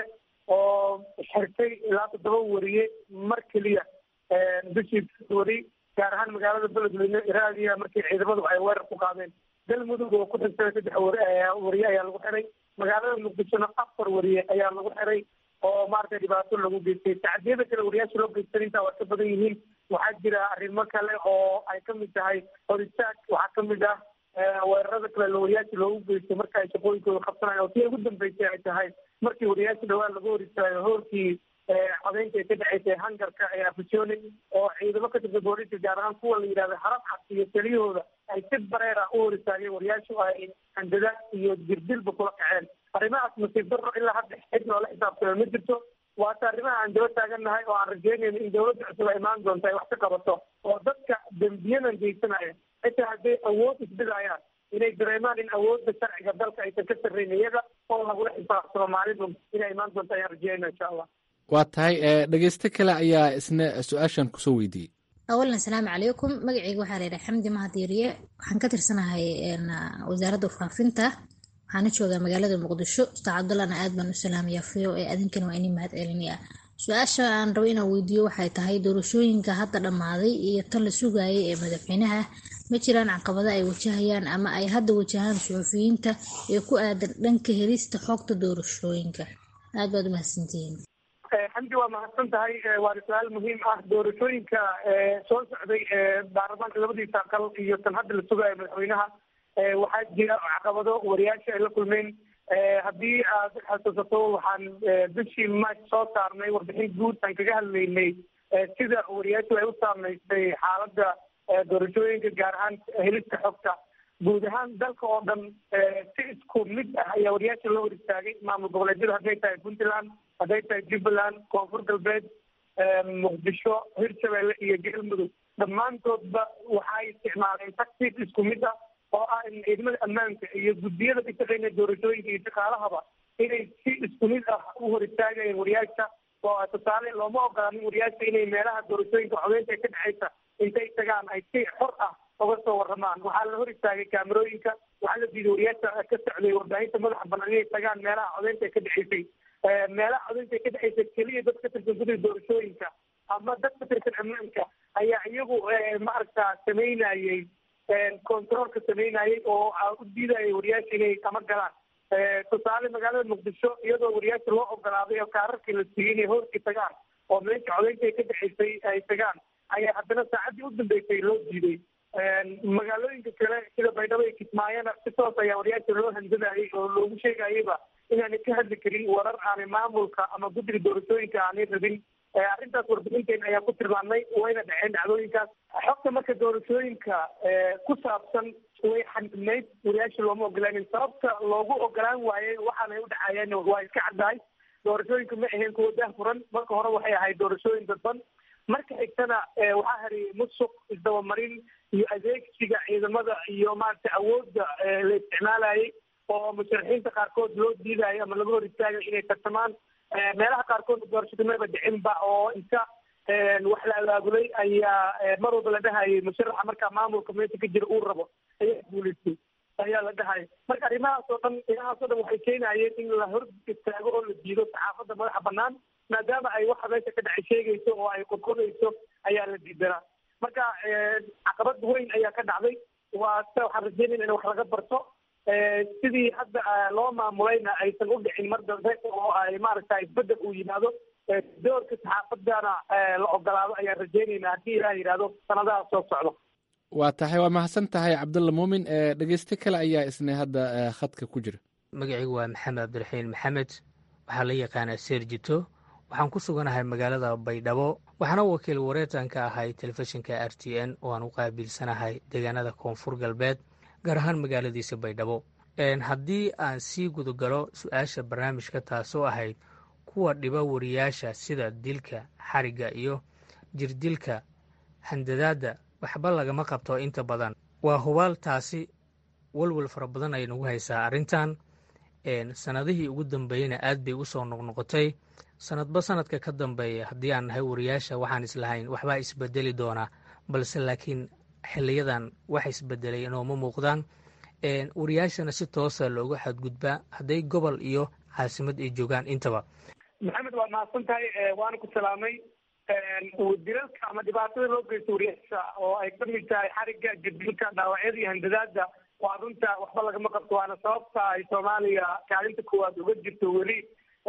oo xirtay ilaa toddoba weriye mar keliya bishii weri gaar ahaan magaalada beledweyne iraadiya markii ciidamadu ay weerar ku qaadeen galmudug oo ku xigtay saddex weriye ayaa lagu xiray magaalada muqdishona afar weriye ayaa lagu xiray oo maaragtay dhibaato lagu geystay tacdiyada kale wariyaasha loo geystan intaa waa ka badan yihiin waxaa jira arrimo kale oo ay kamid tahay horistaag waxaa kamid ah weerarada kale wariyaasha loogu geysto marka ay shaqooyinkooda qabsanayan oo tii ugu dambeysay ay tahay markii wariyaasha dhawaan lagu hor istaayo hoorkii codeynta ay ka dhaceysay hangarka ee afisoni oo ciidamo ka tirsan booliska gaar ahaan kuwa la yidhahda harab cad iyo taliyahooda ay si bareera u hor istaageen wariyaashu ay handadaad iyo jirdilba kula kaceen arrimahaas nasiib darro ilaa hadda cid loola xisaabtamo ma jirto waata arrimaha aan daba taagannahay oo aan rajeynayno in dawladda cusub ay imaan doonto ay wax ka qabato oo dadka dembiyadan geysanaya xitaa hadday awood isbidayaan inay dareemaan in awoodda sharciga dalka aysan ka sarreyn iyaga oo lagula xisaabtamo maalin inay imaan doonto ayaan rajeynayna insha allah waa tahay dhegeysto kale ayaa isna su-aashan kusoo weydiiyey awalan asalaamu calaykum magacayga waxaa laydhaha xamdi mahadiiriye waxaan ka tirsanahay wasaaradda warfaafinta waxaana joogaa magaalada muqdisho ustaad cabdullahna aad baan u salaamaya fiyo ee adinkana waa inii mahad celinaya su-aasha aan rabo inaan weydiiyo waxay tahay doorashooyinka hadda dhammaaday iyo tan la sugaayay ee madaxweynaha ma jiraan caqabado ay wajahayaan ama ay hadda wajahaan suxufiyiinta ee ku aadan dhanka helista xogta doorashooyinka aad baad u mahadsantihiin xamdi waa mahadsan tahay waana su-aal muhiim ah doorashooyinka soo socday baarlamaanka labadiisa aqal iyo tan hadda la sugaayo madaxweynaha waxaa jira caqabado wariyaasha ay la kulmeen haddii aad xasuusato waxaan bishii march soo saarnay warbixin guud aan kaga hadlaynay sida wariyaashu ay u saameysay xaaladda doorashooyinka gaar ahaan helista xogta guud ahaan dalka oo dhan si isku mid ah ayaa wariyaasha loo hor istaagay maamul goboleedyada hadday tahay puntland hadday tahay jubbaland koonfur galbeed muqdisho hirshabelle iyo galmudug dhammaantoodba waxay isticmaaleen tactic isku mid ah oo ah in ciidamada ammaanka iyo guddiyada ka shaqeynaya doorashooyinka iyo shaqaalahaba inay si isku mid ah u hor istaagayeen wariyaasha oo tusaale looma ogolaanin wariyaasha inay meelaha doorashooyinka codeynta ee ka dhexeysa intay tagaan ay si xor ah uga soo waramaan waxaa la hor istaagay kaamerooyinka waxaa la diiday wariyaasha ka socday warbaahinta madaxa banaan inay tagaan meelaha codeynta ee ka dhexeysay meelaha codeynta ee ka dhexeysa keliya dad ka tirsan gudida doorashooyinka ama dad ka tirsan ammaanka ayaa iyagu maaragta sameynayey controolka sameynayay oo u diidayay wariyaasha inay kama galaan tusaale magaalada muqdisho iyadoo wariyaasha loo ogolaaday oo kaararkii la siiyey inay hoorkii tagaan oo meesha codeynta ee ka dhexeysay ay tagaan ayaa haddana saacaddii u dambeysay loo diiday magaalooyinka kale sida baydhabo ku sheegayaba inaanay ka hadli karin warar aanay maamulka ama guddiga doorashooyinka aanay rabin arrintaas warbixinteena ayaa ku tilmaamnay wayna dhaceen dhacdooyinkaas xogta marka doorashooyinka ku saabsan way xanibnayd wariyaasha looma ogolaanin sababta loogu ogolaan waayey waxaanay u dhacayeen waa iska caddahay doorashooyinka ma ahayn kuwa daahfuran marka hore waxay ahayd doorashooyin dadban marka xigtana waxaa hariyay musuq isdabamarin iyo adeegsiga ciidamada iyo maaragtay awoodda la isticmaalayay oo musharaxiinta qaarkood loo diidayo ama laga hor istaagayo inay tartamaan meelaha qaarkood doorashada maba dhicinba oo inta wax la abaabulay ayaa mar walba la dhahayay musharaxa markaa maamulka meesha ka jira uu rabo ayaa guulaystay ayaa la dhahaya marka arrimahaas oo dhan arrimahaas oo dhan waxay keenayeen in la hor istaago oo la diido saxaafadda madaxa banaan maadaama ay waxa meesha ka dhacay sheegayso oo ay qodqodayso ayaa la diidanaa marka caqabad weyn ayaa ka dhacday waa sida waxaan rajeynayna in wax laga barto sidii hadda loo maamulayna aysan u dhicin mar dambe oo ay maaragta isbedel uu yimaado doorka saxaafadana la ogolaado ayaan rajeynaynaa haddii ilaah yidhaahdo sanadaha soo socdo waa tahay waa mahadsan tahay cabdulla muumin dhegeyste kale ayaa isna hadda khadka ku jira magacaygu waa maxamed cabdiraxiin maxamed waxaa la yaqaanaa seerjito waxaan ku suganahay magaalada baydhabo waxaana wakiil wareetan ka ahay telefishinka r t n oo aan u qaabilsanahay deegaanada koonfur galbeed gaar ahaan magaaladiisa baydhabo haddii aan sii gudagalo su-aasha barnaamijka taasoo ahayd kuwa dhiba wariyaasha sida dilka xarigga iyo jirdilka handadaadda waxba lagama qabto inta badan waa hubaal taasi walwal fara badan ay nagu haysaa arrintan sanadihii ugu dambeeyeyna aad bay usoo noqnoqotay sanadba sanadka ka dambeeya haddii aan nahay wariyaasha waxaan islahayn waxbaa isbedeli doonaa balse laakiin xiliyadan wax isbedelay inooma muuqdaan wariyaashana si toosa looga xadgudbaa hadday gobol iyo caasimad ay joogaan intaba maxamed waa mahadsan tahay waana ku salaamay dilalka ama dhibaatada loo geysto wariyaasha oo ay ka mid tahay xarigga jirdilka dhaawacyada iyo handadaada waa runta waxba lagama qabto waana sababta ay soomaaliya kaalinta koowaad uga jirto weli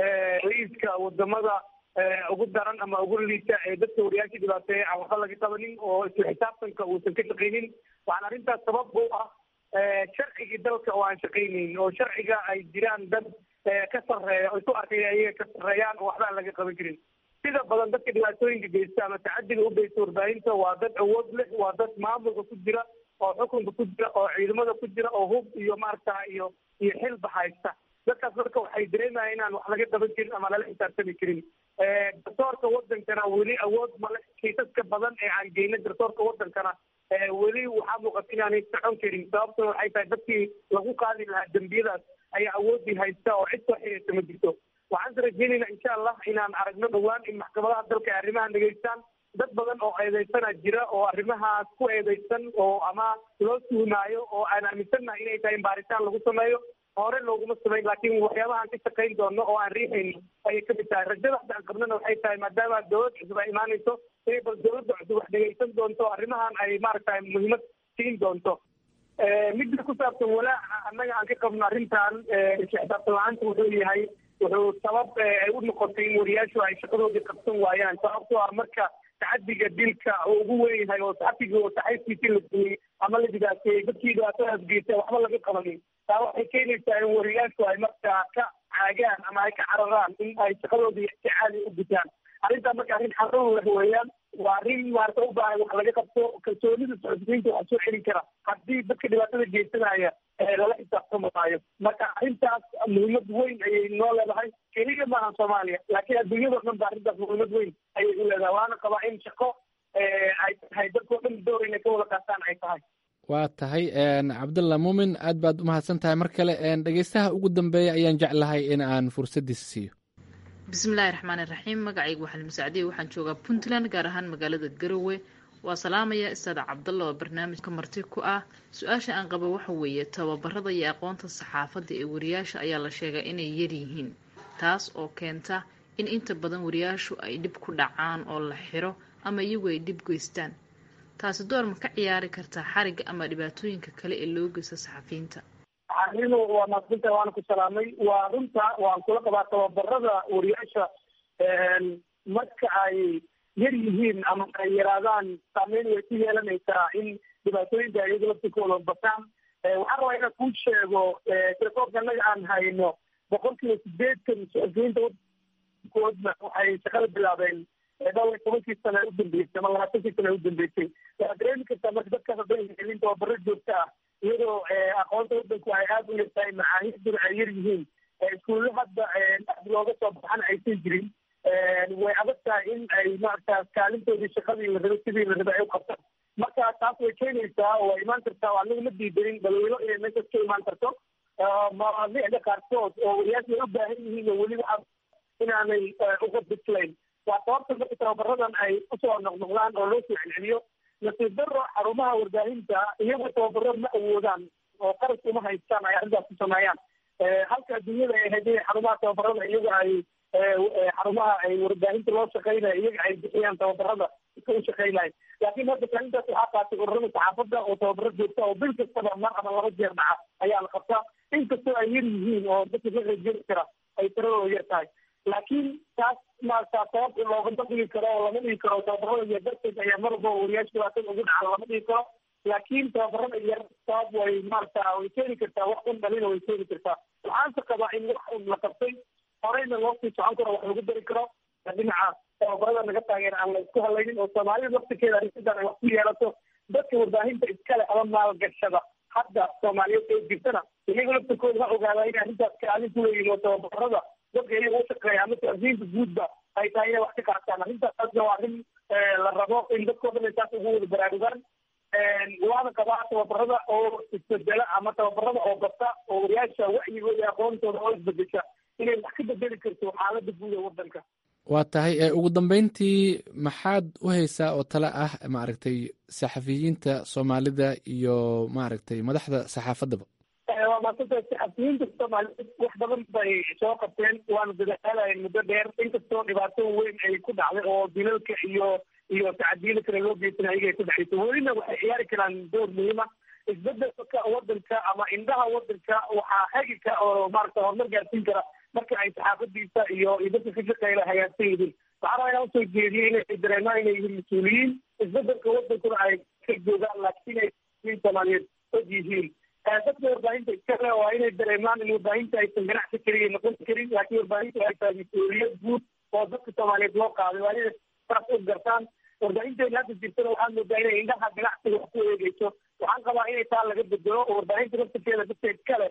liiska wadamada ugu daran ama ugu liita ee dadka wariyaasha dhibaateeya aan waxba laga qabanin oo isla xisaabtanka uusan ka shaqaynin waxaana arrintaas sabab u ah sharcigii dalka oo aan shaqaynayn oo sharciga ay jiraan dad ka sarreeya oo isu arkaya iyaga ka sarreeyaan oo waxba aan laga qaban karin sida badan dadka dhibaatooyinka geysta ama tacadiga u geysta warbaahinta waa dad awood leh waa dad maamulka ku jira oo xukunka ku jira oo ciidamada ku jira oo hub iyo maaragta iyo iyo xilba haysta dadkaas marka waxay dareemayaan inaan wax laga qaban karin ama lala xisaabtami karin garsoorka wadankana weli awood male kiisaska badan ee aan geyna garsoorka wadankana weli waxaa muuqata inaanay socon karin sababtuna waxay tahay dadkii lagu qaadi lahaa dembiyadaas ayaa awoodii haysta oo cid soo xiriirta ma jirto waxaan se rajeynayna insha allah inaan aragno dhowaan in maxkamadaha dalka ay arrimahan dhegeystaan dad badan oo eedeysana jira oo arrimahaas ku eedeysan oo ama loo tuhmaayo oo aan aaminsannahay inay tahay in baaritaan lagu sameeyo hore looguma samayn laakiin waxyaabahaan ka shaqayn doono oo aan riixayno ayay kamid tahay rajada hadda aan qabnana waxay tahay maadaama dowlad cusub ay imaanayso inay bal dowladda cusub wax dhegeysan doonto arrimahan ay maaragtay muhiimad siin doonto midda ku saabsan walaaca annaga aan ka qabno arrintan isla xisaabtan la-aanta wuxuu yahay wuxuu sabab ay u noqotay in wariyaashu ay shaqadoodii qabsan waayaan sababtoo ah marka tacadiga dilka oo ugu weyn yahay oo saxafigii oo saxayskiisii la duuyey ama la dhibaateeyey dadkii dhibaatadaas geystay waxba laga qabanin taa waxay keenaysaa in wariyaashu ay markaa ka caagaan ama ay ka cararaan in ay shaqadoodii si caadi u gutaan arrintaa marka arrin xarun leh weeyaan waa arrin maarata u baahan wax laga qabto kalsoonida socodsiinta wax soo celin kara haddii dadka dhibaatada geysanaya lala xisaabtamaayo marka arrintaas muhiimad weyn ayay noo leedahay keliya maaha soomaaliya laakiin adduunyadao dhan ba arrintaas muhiimad weyn ayay u leedahay waana qabaa in shaqo ay tahay dadkao dhan door inay ka wada qaataan ay tahay waa tahay cabdulla muumin aad baad umahadsan tahay mar kale dhegeystaha ugu dambeeya ayaan jeclahay in aan fursaddiisa siiyo bismillaahi raxmaani raxiim magacaygu waxaa musacdiye waxaan joogaa puntland gaar ahaan magaalada garowe waa salaamaya istaada cabdalla oo barnaamijka marti ku ah su-aasha aan qabo waxa weeye tababarada iyo aqoonta saxaafadda ee wariyaasha ayaa la sheegaa inay yaryihiin taas oo keenta in inta badan wariyaashu ay dhib ku dhacaan oo la xiro ama iyagu ay dhib geystaan taasi door ma ka ciyaari kartaa xarigga ama dhibaatooyinka kale ee loo geysta saxafiyiinta arrinu waa maadsinta waana ku salaamay waa runta waan kula qabaa tababarada wariyaasha marka ay yar yihiin ama ay yaraadaan saameyn way ku yeelanaysaa in dhibaatooyinka iyaga laftikooda bataan waxaan rabaa inaan kuu sheego telefoonka annaga aan hayno boqolkiiba sideetan suxufiyiinta koodna waxay shaqada bilaabeen dhowr iyo tobankii sana u dambeysay ama labaatankii sana u dambeysay waxaad dareemi kartaa marka dadkaas hadday helin tababaro joogto ah iyadoo aqoonta wadanku ay aada u yartahay macaahiduna ay yar yihiin iskuulle hadda aad looga soo baxana aysan jirin way adag tahay in ay maarata kaalintoodii shaqadii la rabay sidii la rabay ay u qabtaan marka taas way keenaysaa oo way imaan kartaa oo anaga ma diidanin balweylo inay meeshaas ka imaan karto mawaadiicda qaarkood oo wariyaasha ay u baahan yihiin oo weli waxaa inaanay uga bislayn waa sababta marka tababaradan ay usoo noqnoqdaan oo loo soo celceliyo nasiib daro xarumaha warbaahinta iyagoo tababaro ma awoodaan oo qaras uma haystaan ay arrintaas ku sameeyaan halka adduunyada ay ahayd inay xarumaha tababarada iyaga ay xarumaha ay warbaahinta loo shaqeynaya iyaga ay bixiyaan tababarada iska u shaqeynayo laakiin hadda kaalintaas waxaa qaatay ururada saxaafadda oo tababaro joogta oo bil kastaba mar ama laba jeer dhaca ayaa la qabtaa inkastoo ay yar yihiin oo dadka ka qeybgeli kara ay tiradooda yar tahay laakiin taas maarata sabab loogama dhigi karo oo lama dhigi karo tababarada yar darteed ayaa mar walba wariyaasha dhibaatada ugu dhaca lama dhigi karo laakiin tababarada yar sabab way maarata way keeni kartaa wax un dhalina way keeni kartaa waxaanse qabaa in wax un la qabtay horeyna loo sii socon karo wax lagu dari karo dhinaca tababarada naga taageer aan la isku hadlaynin oo soomaalida laftirkeeda arrintadan ay wax ku yeelato dadka warbaahinta iskale ama maalgashada hadda soomaaliyeed ee jirtana iyaga laftirkooda ha ogaadaa inay arrintaas kaalin ku leeyihin oo tababarada dadka iyaga u shaqeeya ama taasiinta guudba ay tahay inay wax ka qaataan arrintaasna waa arrin la rabo in dadkoo dhan ay taas ugu wada baraarugaan waana qabaa tababarada oo isbedela ama tababarada oo bata oo wariyaasha wacyigooda iyo aqoontooda oo isbedesha inay wax ka bedeli karto xaalada guud ee wadanka waa tahay ugu dambeyntii maxaad u haysaa oo tale ah maaragtay saxafiyiinta soomaalida iyo maaragtay madaxda saxaafaddaba waa maasanta saxafiyiinta soomaaliyeed wax badan bay soo qabteen waana dadaalayeen muddo dheer inkastoo dhibaato weyn ay ku dhacday oo dilalka iyo iyo tacadiila kale loo geysanay ayaga ay ku dhacayso welina waxay ciyaari karaan door muhiima isbedelka wadanka ama indhaha wadanka waxaa hagi ka oo maarata horumar gaarsiin kara marka ay saxaafadiisa iyo iyo dadka ka shaqeeyla hagaagsan yihiin waxaa rabaa inaan usoo jeediyey inay dareemaan inay yihiin mas-uuliyiin isbedelka wadankuna ay ka joogaan laakiin ay soomaaliyeed og yihiin dadka warbaahinta iskale waa inay dareemaan in warbaahinta aysan ganacsi keliya noqon karin laakiin warbaahinta ay tahay mas-uuliyad guud oo dadka soomaaliyeed loo qaaday waa inay saas u gartaan warbaahinteena hadda jirtana waxaa moodaa inay indhaha ganacsiga wax ku eegeyso waxaan qabaa inay taa laga bedelo oo warbaahinta laftirkeeda dadka iskale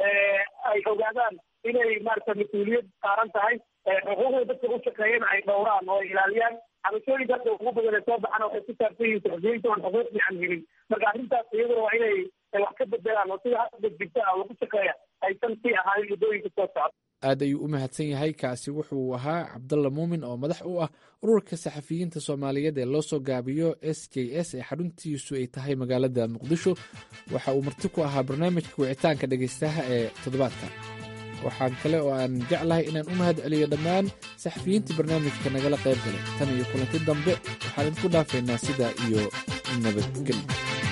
ay ogaadaan inay maarata mas-uuliyad saaran tahay xuquuqda dadka u shaqeeyana ay dhowraan oo ay ilaaliyaan cabashooyinka hadda ugu badan ee soo baxana waxay ku saabsan yihiin saxufiyiinta oon xuquuq fiican helin marka arrintaas iyaduna waa inay wax ka bedelaan oo sida hadda jirta ah lagu shaqeeya aysan sii ahaanin muddooyinka soo socda aad ayuu u mahadsan yahay kaasi wuxuu ahaa cabdalla muumin oo madax u ah ururka saxafiyiinta soomaaliyeed ee loo soo gaabiyo s j s ee xaruntiisu ay tahay magaalada muqdisho waxa uu marti ku ahaa barnaamijka wicitaanka dhegaystaha ee toddobaadka waxaan kale oo aan jeclahay inaan u mahad celiyo dhammaan saxafiyiintii barnaamijka nagala qayb galay tan iyo kulanti dambe waxaan idinku dhaafaynaa sidaa iyo nabadgelyo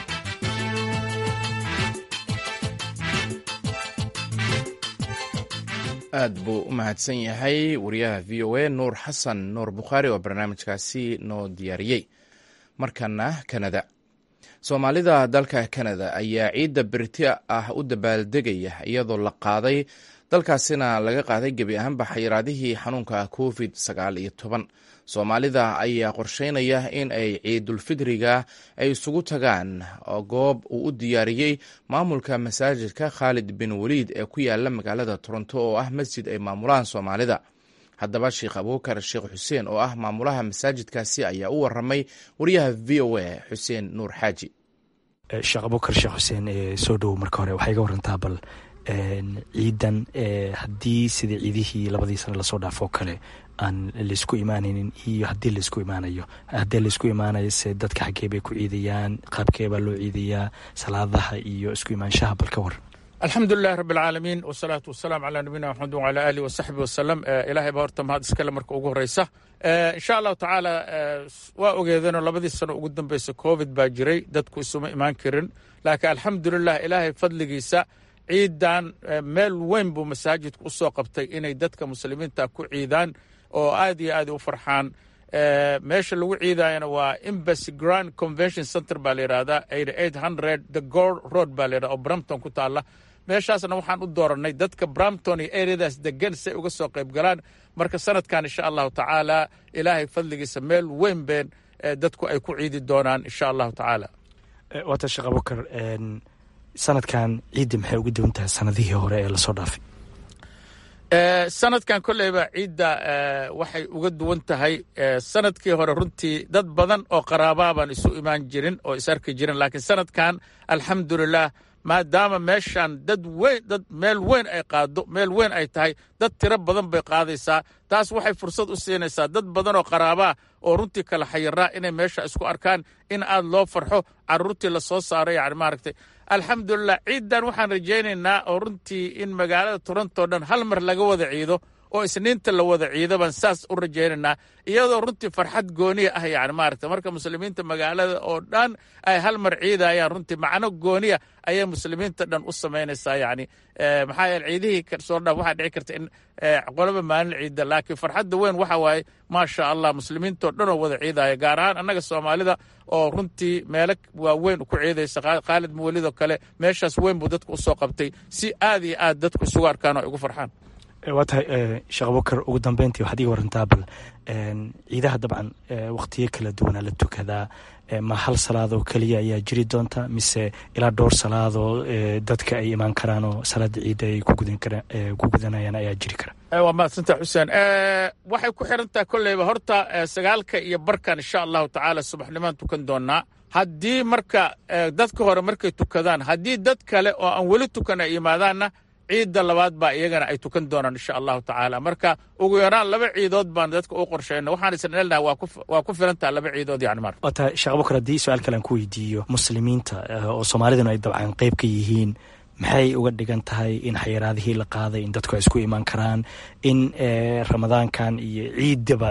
aad buu u mahadsan yahay wariyaha v o a nuur xasan nuur bukhaari oo barnaamijkaasi noo diyaariyey markana kanada soomaalida dalka kanada ayaa ciidda beriti ah u dabaaldegaya iyadoo la qaaday dalkaasina laga qaaday gebi ahaanba xayiraadihii xanuunka covid sagaal iyo toban soomaalida ayaa qorsheynaya in ay ciidulfidriga ay isugu tagaan goob uu u diyaariyey maamulka masaajidka khaalid bin waliid ee ku yaala magaalada toronto oo ah masjid ay maamulaan soomaalida haddaba sheekh abuukar sheekh xuseen oo ah maamulaha masaajidkaasi ayaa u waramay wariyaha v o a xuseen nuur xaaji sheekh abuukar sheekh xuseen soo dhowow marka hore waxaa iga warantaa bal ciidan haddii sidai ciidihii labadii sane lasoo dhaafoo kale aan laysku imaanaynin iyo haddii laysku imaanayo haddii laysku imaanayo se dadka xaggee bay ku ciidayaan qaabkee baa loo ciidayaa salaadaha iyo isku imaanshaha bal ka waran alxamdu lilahi rabi alcaalamiin wasalaatu wasalaamu calaa nabiyina maxamed wacalaa aalihi wasaxbi wasalam ilahay baa horta mahad iskale marka ugu horeysa insha allahu tacaala waa ogeedeenoo labadii sano ugu dambeysa covid baa jiray dadku isuma imaan karin laakiin alxamdulilah ilaahay fadligiisa ciidan meel weyn buu masaajidku usoo qabtay inay dadka muslimiinta ku ciidaan oo aad iyo aad u farxaan meesha lagu ciidayana waa embassy grand convention center baa la yidhahdaa eighty eight hundred the gor road baa la yidhahda oo brampton ku taalla meeshaasna waxaan u dooranay dadka brampton iyo areadaas degan si ay uga soo qayb galaan marka sanadkan insha allahu tacaala ilaahay fadligiisa meel weyn been dadku ay ku ciidi doonaan insha allahu tacaala waata sheekh abukar sanadkan ciidda maxay uga duwan tahay sanadihii hore ee lasoo dhaafay sanadkan kolleyba ciidda waxay uga duwan tahay sanadkii hore runtii dad badan oo qaraabaa baan isu imaan jirin oo is arki jirin laakiin sanadkan alxamdulilah maadaama meeshan dad weyn dad meel weyn ay qaado meel weyn ay tahay dad tiro badan bay qaadaysaa taas waxay fursad u siinaysaa dad badan oo qaraabaa oo runtii kala xayiraa inay meesha isku arkaan in aad loo farxo caruurtii lasoo saaro yani maaragtay alxamdulilah ciiddan waxaan rajaynaynaa oo runtii in magaalada toronto dhan hal mar laga wada ciido oo isniinta la wada ciido baan saas u rajaynaynaa iyadoo runtii farxad gooniya ah yani maaragta marka muslimiinta magaalada oo dhan ay hal mar ciidayaan runtii macno gooniya ayay muslimiinta dhan u samaynaysaa yani maxaa yeele ciidihii soo dhan waxaa dhici karta in qolaba maalin ciida laakiin farxadda weyn waxa waaye maasha allah muslimiintoo dhan oo wada ciidaya gaar ahaan annaga soomaalida oo runtii meelo waaweyn ku ciidaysa khaalid mawalidoo kale meeshaas weyn buu dadku usoo qabtay si aad iyo aad dadku isugu arkaan oo ay ugu farxaan waa tahay sheekh abubakar ugu dambeyntii waxaad iga warantaa bal ciidaha dabcan wakhtiyo kala duwanaa la tukadaa ma hal salaadoo keliya ayaa jiri doonta mise ilaa dhowr salaadoo dadka ay imaan karaan oo salaada ciidda ay ku gudanayaan ayaa jiri kara waa mahadsantaha xuseen waxay ku xirantaha kolleyba horta sagaalka iyo barkan insha allahu tacaala subaxnimaan tukan doonaa haddii marka dadka hore markay tukadaan haddii dad kale oo aan weli tukan ay yimaadaanna ciidda labaad baa iyagana ay tukan doonaan insha allahu tacaala marka ugu yaraan laba ciidood baan dadka u qorshayna waxaan isna elnaha waa ku filantaha laba ciidood yani mar waa tahay sheekh abubakar haddii su-aal kale aan ku weydiiyo muslimiinta oo soomaaliduna ay dabcan qeyb ka yihiin maxay uga dhigan tahay in xayiraadihii la qaaday in dadku ay isku imaan karaan in ramadaankan iyo ciiddaba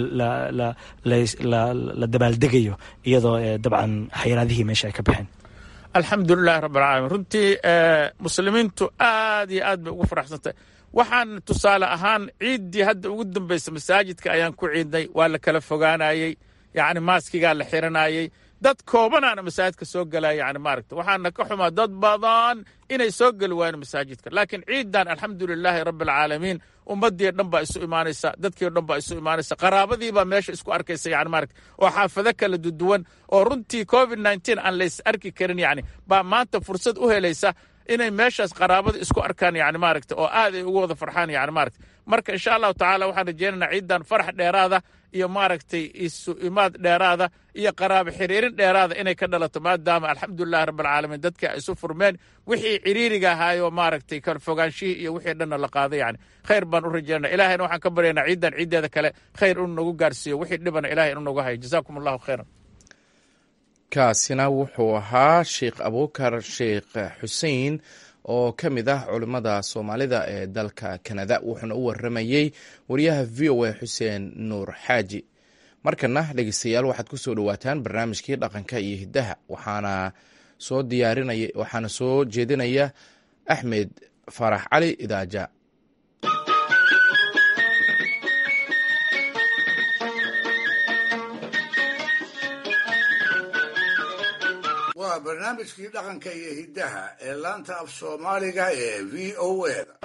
la dabaaldegayo iyadoo dabcan xayiraadihii meesha ay ka baxeen alxamdulilahi rabb alcaalamiin runtii muslimiintu aad iyo aad bay ugu faraxsantahay waxaan tusaale ahaan ciiddii hadda ugu dambaysa masaajidka ayaan ku ciidnay waa la kala fogaanayey yacni maaskigaa la xiranayey dad koobanaana masaajidka soo galaya yani maaragta waxaana ka xumaa dad badan inay soo geli waayeen masaajidka laakiin ciiddan alxamdulilaahi rabbi alcaalamiin ummadii dhan baa isu imaanaysa dadkii dhan baa isu imaanaysa qaraabadii baa meesha isku arkaysa yani maaragta oo xaafado kala duduwan oo runtii covid nneteen aan lays arki karin yani baa maanta fursad u helaysa inay meeshaas qaraabada isku arkaan yani maaragta oo aad ay ugu wada farxaan yani maaragta marka insha allahu tacaala waxaan rajeynaynaa ciiddan farax dheeraada iyo maaragtay isu imaad dheeraada iyo qaraabo xiriirin dheeraada inay ka dhalato maadaama alxamdulilahi rabbilcaalamiin dadkii ay isu furmeen wixii ciriiriga ahaayoo maaragtay kala fogaanshihii iyo wixii dhanna la qaaday yani khayr baan u rajeynaa ilahayna waxaan ka baryaynaa ciiddan ciiddeeda kale khayr inuu nagu gaarsiiyo wixii dhibana ilahay inuu nagu hayo jazaakum allahu khayran kaasina wuxuu ahaa sheikh abubakar sheikh xuseen oo ka mid ah culimmada soomaalida ee dalka kanada wuxuuna u waramayey wariyaha v o a xuseen nuur xaaji markana dhegeystayaal waxaad ku soo dhowaataan barnaamijkii dhaqanka iyo hiddaha waxaana soo diyaarinaya waxaana soo jeedinaya axmed farax cali idaaja waa barnaamijkii dhaqanka iyo hiddaha ee laanta af soomaaliga ee v o eda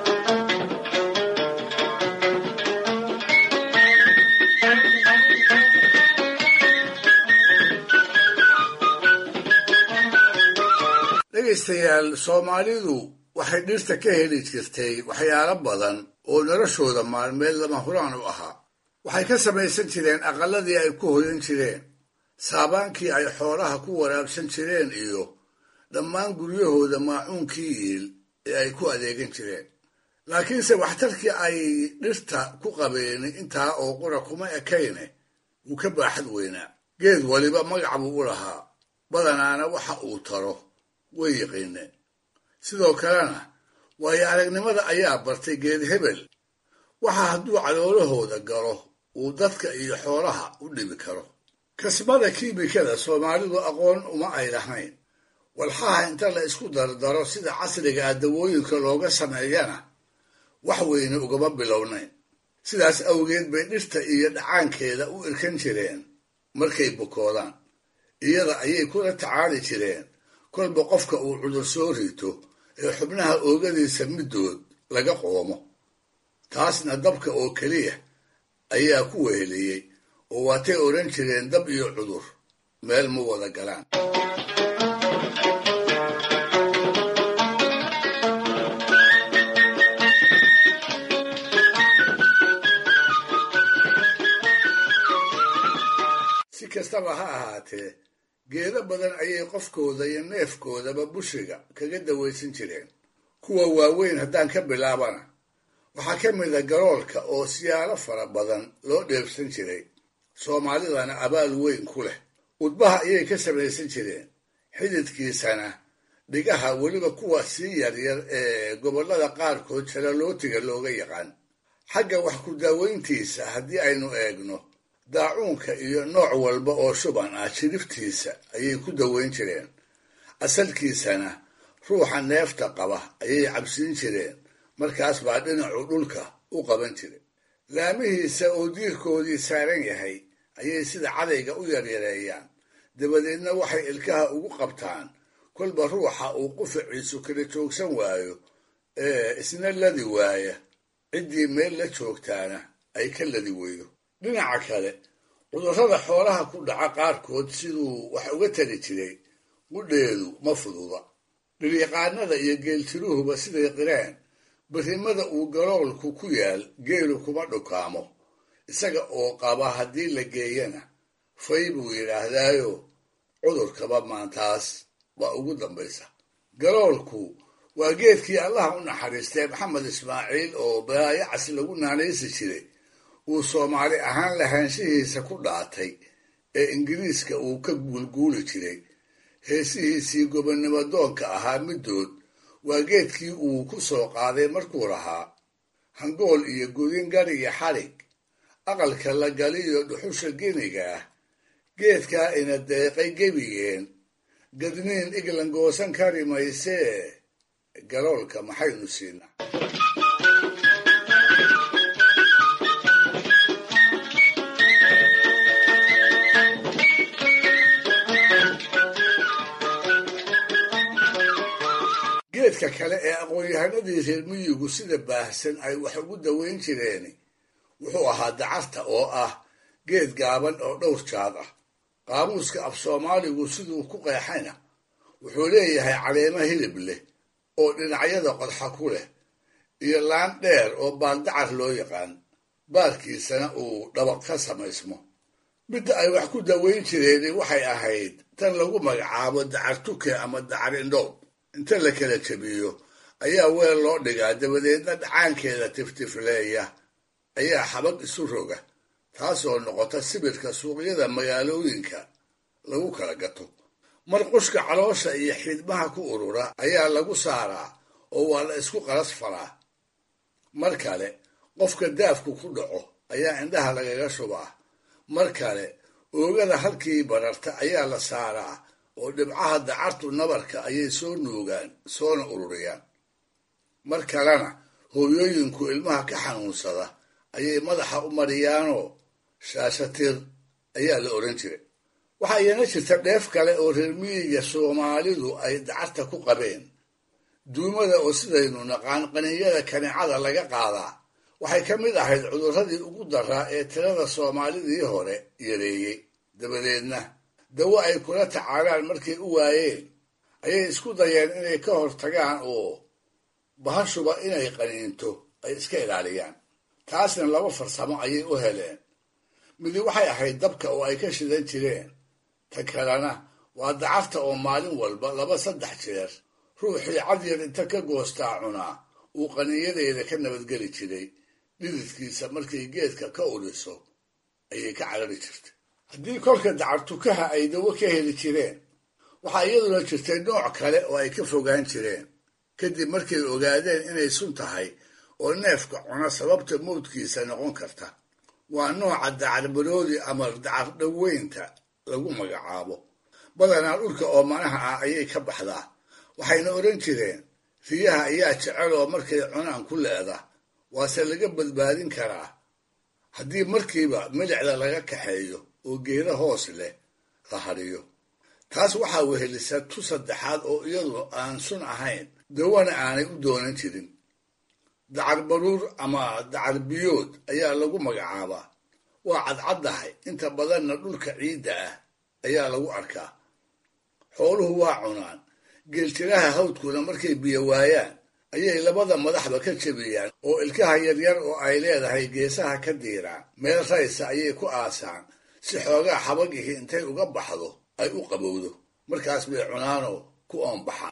dhegaystayaal soomaalidu waxay dhirta ka heli jirtay waxyaalo badan oo noloshooda maalmeed lama huraan u ahaa waxay ka samaysan jireen aqalladii ay ku hoyan jireen saabaankii ay xoolaha ku waraabsan jireen iyo dhammaan guryahooda maacuunkii iil ee ay ku adeegan jireen laakiinse waxtarkii ay dhirta ku qabeen intaa oo qura kuma ekayne wuu ka baaxad weynaa geed waliba magac buu u lahaa badanaana waxa uu taro way yiqiineen sidoo kalena waayo aragnimada ayaa bartay geed hebel waxa hadduu caloolahooda galo uu dadka iyo xoolaha u dhibi karo kasbada kiimikada soomaalidu aqoon uma ay lahayn walxaha inta la isku dardaro sida casriga ah dawooyinka looga sameeyana wax weyne ugama bilownayn sidaas awgeed bay dhirta iyo dhacaankeeda u irkan jireen markay bukoodaan iyada ayay kula tacaali jireen kolba qofka uu cudur soo rito ee xubnaha oogadiisa middood laga qoomo taasna dabka oo keliya ayaa ku weheliyey oo waatay odhan jireen dab iyo cudur meel ma wada galaan si kastaba ha ahaatee geedo badan ayay qofkooda iyo neefkoodaba bushiga kaga dawaysan jireen kuwa waaweyn haddaan ka bilaabana waxaa ka mid a garoolka oo siyaalo fara badan loo dheebsan jiray soomaalidana abaal weyn ku leh udbaha ayay ka samaysan jireen xididkiisana dhigaha weliba kuwa sii yaryar ee gobollada qaarkood jalalootiga looga yaqaan xagga wax ku daaweyntiisa haddii aynu eegno daacuunka iyo nooc walba oo shuban ah jiriftiisa ayay ku daweyn jireen asalkiisana ruuxa neefta qaba ayay cabsiin jireen markaas baa dhinacu dhulka u qaban jiray laamihiisa oo diirkoodii saaran yahay ayay sida cadayga u yaryareeyaan dabadeedna waxay ilkaha ugu qabtaan kolba ruuxa uu qufaciisu kala joogsan waayo ee isna ladi waaya ciddii meel la joogtaana ay ka ladi weydo dhinaca kale cudurrada xoolaha ku dhaca qaarkood siduu wax uga tari jiray qudheedu ma fududa dhiryaqaanada iyo geeltiruhuba siday qireen barrimada uu galoolku ku yaal geelu kuma dhukaamo isaga oo qaba haddii la geeyana fay buu yidhaahdaayo cudurkaba maantaas waa ugu dambaysa galoolku waa geedkii allaha u naxariistay maxamed ismaaciil oo baayacas lagu naanaysi jiray uu soomaali ahaan lahaanshihiisa ku dhaatay ee ingiriiska uu ka guulguuli jiray heesihiisii gobonnimo doonka ahaa middood waa geedkii uu ku soo qaaday markuu lahaa hangool iyo godin gari iyo xarig aqalka la galiyo dhuxusha geniga ah geedkaa ina deeqay gebigeen gadniin iglan goosan kari maysee galoolka maxaynu siinaa geedka kale ee aqoon-yahanadii reer miyigu sida baahsan ay wax ugu daweyn jireen wuxuu ahaa dacarta oo ah geed gaaban oo dhowr jaad ah qaamuuska af soomaaligu siduu ku qeexayna wuxuu leeyahay caleemo hilib leh oo dhinacyada qodxa ku leh iyo laan dheer oo baaldacar loo yaqaan baarkiisana uu dhabaq ka samaysmo midda ay wax ku daweyn jireen waxay ahayd tan lagu magacaabo dacar tuke ama dacar indhoob inta la kala jebiyo ayaa weel loo dhigaa dabadeedna dhacaankeeda tiftifleeya ayaa xabag isu roga taasoo noqota sibirka suuqyada magaalooyinka lagu kala gato mar qushka caloosha iyo xidmaha ku urura ayaa lagu saaraa oo waa la isku qalas faraa mar kale qofka daafku ku dhaco ayaa indhaha lagaga shubaa mar kale oogada halkii bararta ayaa la saaraa oo dhibcaha dacartu nabarka ayay soo nuugaan soona ururiyaan mar kalena hooyooyinku ilmaha ka xanuunsada ayay madaxa u mariyaanoo shaashatir ayaa la odhan jiray waxaa iyana jirta dheef kale oo reer miyiga soomaalidu ay dacarta ku qabeen duumada oo sidaynu naqaan qaninyada kanicada laga qaadaa waxay ka mid ahayd cudurradii ugu daraa ee tirada soomaalidii hore yareeyey dabadeedna dawo ay kula tacaalaan markay u waayeen ayay isku dayeen inay ka hortagaan oo bahashuba inay qaniinto ay iska ilaaliyaan taasna laba farsamo ayay u heleen midi waxay ahayd dabka oo ay ka shidan jireen ta kalena waa dacarta oo maalin walba laba saddex jeer ruuxii cadyar inta ka goostaa cunaa uu qaniinyadeeda ka nabadgeli jiray dhididkiisa markay geedka ka udhiso ayay ka carari jirtay haddii kolka dacartukaha ay dawo ka heli jireen waxaa iyaduna jirtay nooc kale oo ay ka fogaan jireen kadib markay ogaadeen inay sun tahay oo neefka cuna sababta mawdkiisa noqon karta waa nooca dacarbaroodi ama dacar dhaweynta lagu magacaabo badanaa dhulka oo manaha ah ayay ka baxdaa waxayna odhan jireen riyaha ayaa jecel oo markay cunaan ku leeda waase laga badbaadin karaa haddii markiiba milicda laga kaxeeyo oo geeda hoos leh la hadhiyo taas waxaa wehelisa tu saddexaad oo iyadu aan sun ahayn dawana aanay u doonan jirin dacar baruur ama dacar biyood ayaa lagu magacaabaa waa cadcaddahay inta badanna dhulka ciidda ah ayaa lagu arkaa xooluhu waa cunaan geeltiraha hawdkuna markay biyo waayaan ayay labada madaxba ka jebiyaan oo ilkaha yaryar oo ay leedahay geesaha ka diiraan meel raysa ayay ku aasaan si xoogaa xabagihii intay uga baxdo ay u qabowdo markaas bay cunaanoo ku oonbaxaan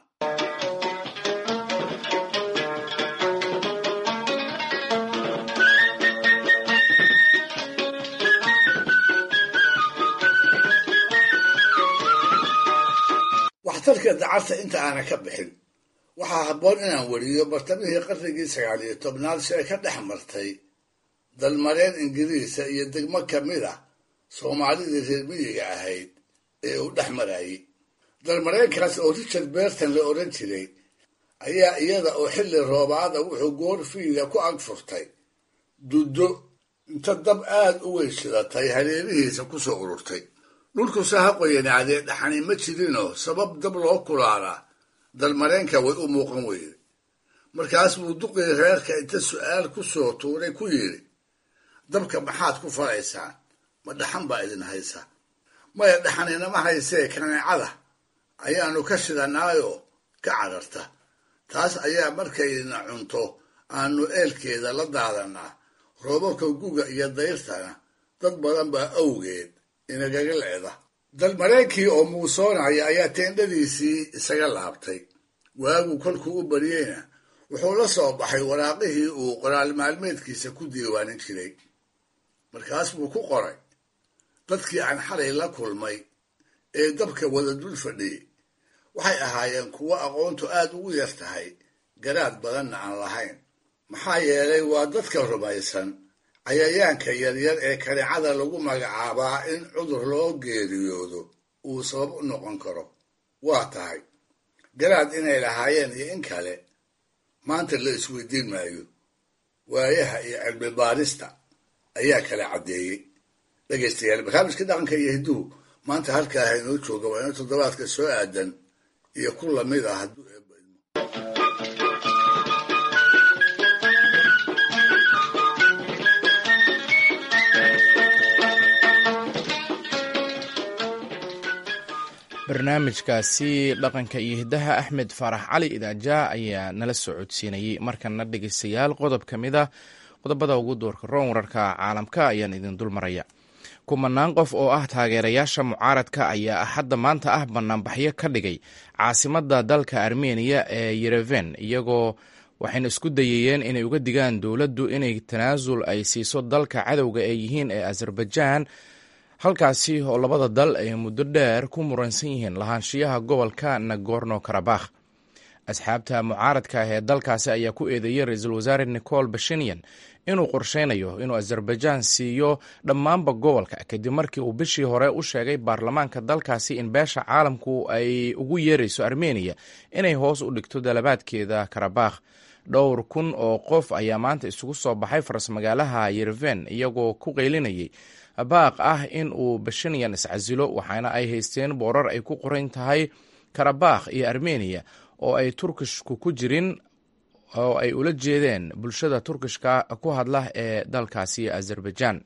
waxtarka dacarta inta aana ka bixin waxaa habboon inaan weriyo bartamihii qarnigii sagaal iyo tobnaad si ay ka dhex martay dalmareen ingiriisa iyo degmo ka mid ah soomaalidii reer miyiga ahayd ee uu dhex marayey dalmareenkaas oo richard berton la odhan jiray ayaa iyada oo xilli roobaada wuxuu goor fiiga ku ag furtay duddo inta dab aad u weyn shidatay hareerihiisa ku soo ururtay dhulkuse ha qoyanaadee dhaxani ma jirinoo sabab dab loo kulaalaa dalmareenka way u muuqan weyde markaas buu duqii reerka inta su'aal ku soo tuuray ku yidhi dabka maxaad ku falaysaan ma dhaxan baa idin haysa maya dhaxaninama haysee kaneecada ayaannu ka shidanaayoo ka cararta taas ayaa markaydna cunto aannu eelkeeda la daadannaa roobabka guga iyo dayrtana dad badan baa awgeed inagaga leeda dalmareenkii oo muusoonaya ayaa teendhadiisii isaga laabtay waagu kolkuu u baryeyna wuxuu la soo baxay waraaqihii uu qoraal maalmeedkiisa ku diiwaanin jiray markaas buu ku qoray dadkii aan xalay la kulmay ee dabka wada dul fadhiyey waxay ahaayeen kuwo aqoontu aad ugu yar tahay garaad badanna aan lahayn maxaa yeelay waa dadka rumaysan cayayaanka yaryar ee kaneecada lagu magacaabaa in cudur loo geeriyoodo uu sabab u noqon karo waa tahay garaad inay lahaayeen iyo in kale maanta la isweydiin maayo waayaha iyo cilmi baarista ayaa kala caddeeyey dhegaystayaal barnaamijka dhaqanka iyo hidduhu maanta halkaa haynoo jooga waa ina toddobaadka soo aadan iyo ku lamid ah hadduu barnaamijkaasi dhaqanka iyo hiddaha axmed faarax cali idaaja ayaa nala soo codsiinayay markana dhegeystayaal qodob ka mid ah qodobada ugu doorka roon wararka caalamka ayaan idin dul maraya kumanaan qof oo ah taageerayaasha mucaaradka ayaa axadda maanta ah banaanbaxyo ka dhigay caasimadda dalka armeniya ee yereven iyagoo waxayna isku dayayeen inay uga digaan dowladdu inay tanaasul ay siiso dalka cadowga ee yihiin ee azerbaijan halkaasi oo labada dal ay muddo dheer ku muransan yihiin lahaanshiyaha gobolka nagorno karabakh asxaabta mucaaradka ah ee dalkaasi ayaa ku eedeeyey ra-iisul wasaare nicol bashinyan inuu qorsheynayo inuu azerbaijan siiyo dhammaanba gobolka kadib markii uu bishii hore u sheegay baarlamaanka dalkaasi in beesha caalamku ay ugu yeerayso armeniya inay hoos u dhigto dalabaadkeeda karabakh dhowr kun oo qof ayaa maanta isugu soo baxay faras-magaalaha yereven iyagoo ku qeylinayay baaq ah in uu bashinyan iscasilo waxaana ay haysteen boorar ay ku qoran tahay karabakh iyo armeniya oo ay turkishku ku jirin oo ay ula jeedeen bulshada turkishka ku hadla ee dalkaasi azerbaijan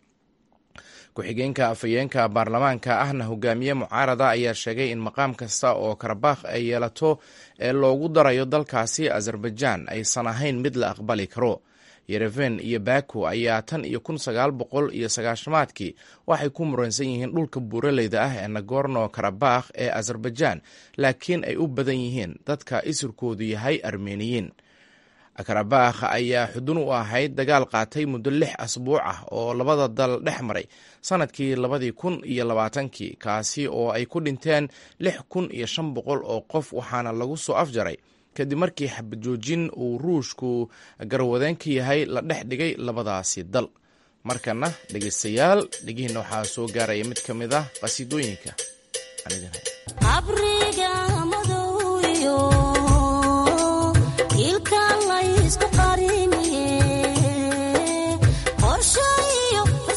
ku-xigeenka afhayeenka baarlamaanka ahna hogaamiye mucaarada ayaa sheegay in maqaam kasta oo karabakh ay yeelato ee loogu darayo dalkaasi azerbaijan aysan ahayn mid la aqbali karo yereven iyo baku ayaa tan iyo kun sagaal boqol iyo sagaashamaadkii waxay ku muransan yihiin dhulka buuraleyda ah ee nagorno karabakh ee azerbaijan laakiin ay u badan yihiin dadka isirkoodu yahay armeniyiin karabakh ayaa xudun u ahayd dagaal qaatay muddo lix asbuuc ah oo labada dal dhex maray sanadkii labadii kun iyo labaatankii kaasi oo ay ku dhinteen lix kun iyo shan boqol oo qof waxaana lagu soo afjaray kadib markii xabajoojin uu ruushku garwadeen ka yahay la dhex dhigay labadaasi dal markana dhegeystayaal dhegihiina waxaa soo gaaraya mid ka mid ah qasiidooyinka ilka laysku qariniye qorsho iyo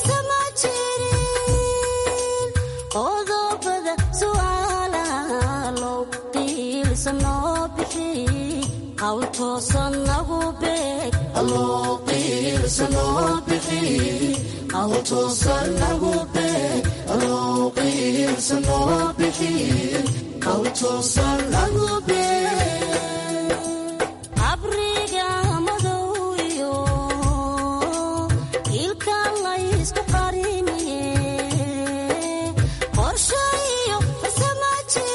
bixi qawl toosan nagu beeg alloo qiilsa noo bixi qawl toosan nagu beeg alloo qiilsa noo bixi qawl toosan nagu beeg abriga madow iyo ilka laysku qariniye qorshe iyo farsama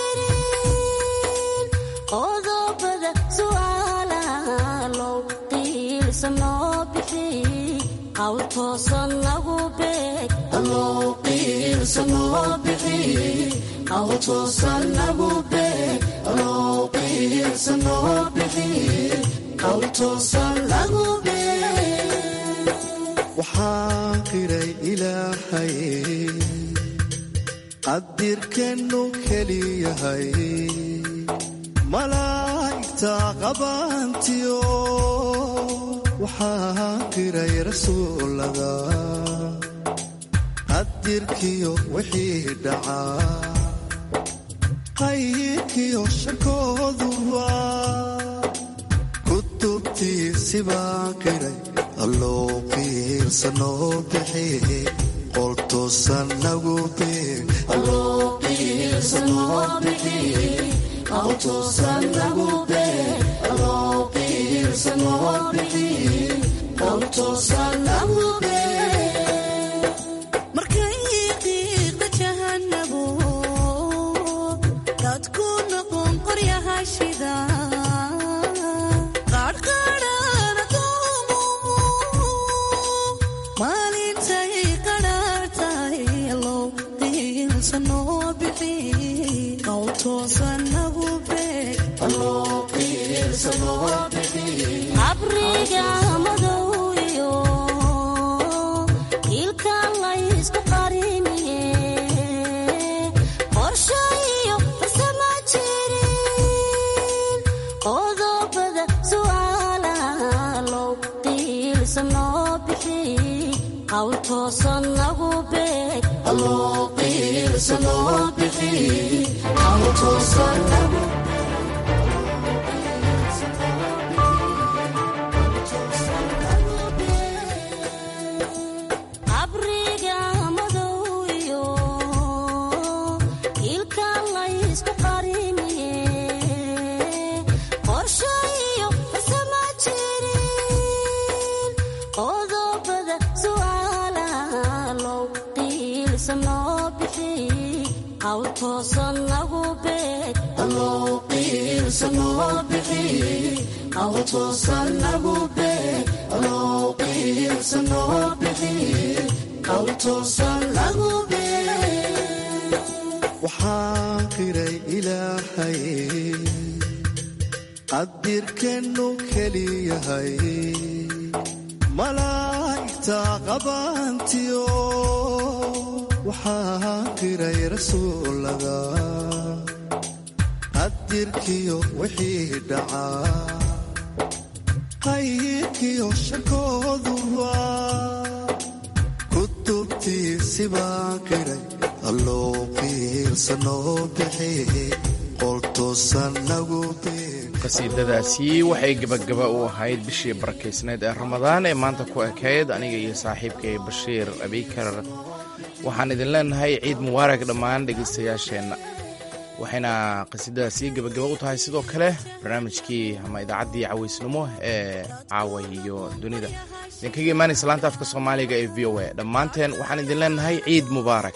jirin qodobada su'aalaha low qiilsa noo bixi qawl toosan nagu beeg alloo qiilsa noo bixi qawl toosan nagu beeg alloo qiilsa noo bixi qawl toosan nagu beeg waxaan qiray ilaahay qadirkeennu keliyahay malaa'igta qabaantiyo waxaan qiray rasuulada qadirkiyo wixii dhacaa qayrkiyo shakooduba kutubtiisi baan qiray alloo qiilsa noo bixi qol toosan nagu beeg alloo qiilsa noo bixi qawl toosan nagu beeg alloo qiilsa noo bixi qawl toosan nagu beeg markay qiiqda jahanabu dadku noqon qoryaha shida qaadhqaadhana doomu maalintay qadhaar tahay allow qiilsa noo bixi qawl toosan nagu beeg alloo qiilsa noo bixi abriga madow iyo ilka laysku qariniye qorshe iyo farsama jirin qodobada su'aalaha low qiilsa noo bixi qawl toosan nagu beeg alloo qiilsa noo bixi qawl toosan nagu abriga madow iyo ilka laysku qariniye qorshe iyo farsama jirin qodobada su'aalaha low qiilsa noo bixi qawl toosan nagu beeg alloo qiilsa noo bixi qawl toosan nagu beeg alloo qiilsa noo bixi qawl toosan nagu beeg waxaan qiray ilaahay qadirkeennu keliyahay malaa'igta qabaantiyo waxaan qiray rasuulada qadirkiyo wixii dhacaa qayrkiyo shakooduba kutubtiisi baan qiray alloo qiilsa noo bixi qol toosan nagu beeg qasiidadaasi waxay gebagaba u ahayd bishii barakaysneed ee ramadaan ee maanta ku ekayd aniga iyo saaxiibkay bashiir abikar waxaan idin leenahay ciid mubaarag dhammaan dhegaystayaasheenna waxayna qasiidadaasi gebagaba u tahay sidoo kale barnaamijkii ama idaacaddii cawaysnimo ee caawa iyo dunida idinkaga imaanaysa laanta afka soomaaliga ee v o a dhammaanteen waxaan idin leenahay ciid mubaarak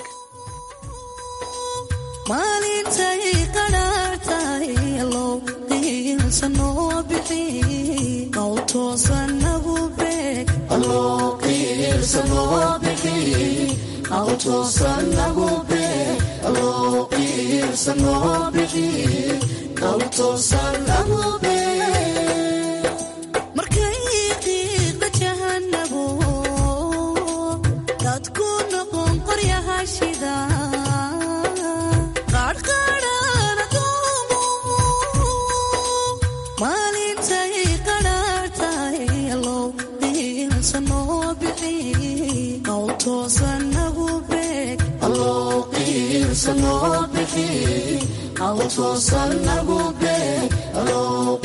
maalintay qadhaar tahay allow qiilsa noo bixi qawl toosan nagu beeg alloo qiilsa noo bixi qawl toosan nagu beeg alloo qiilsa noo bixi qawl toosan nagu beeg markay qiiqda jahanabu dadku noqon qoryaha shida qaadhqaadhana doomu maalintay qadhaar tahay allow qiilsa noo bixi qawl toosan nagu beeg alloo qiilsa noo bixi qawl toosan nagu beeg allow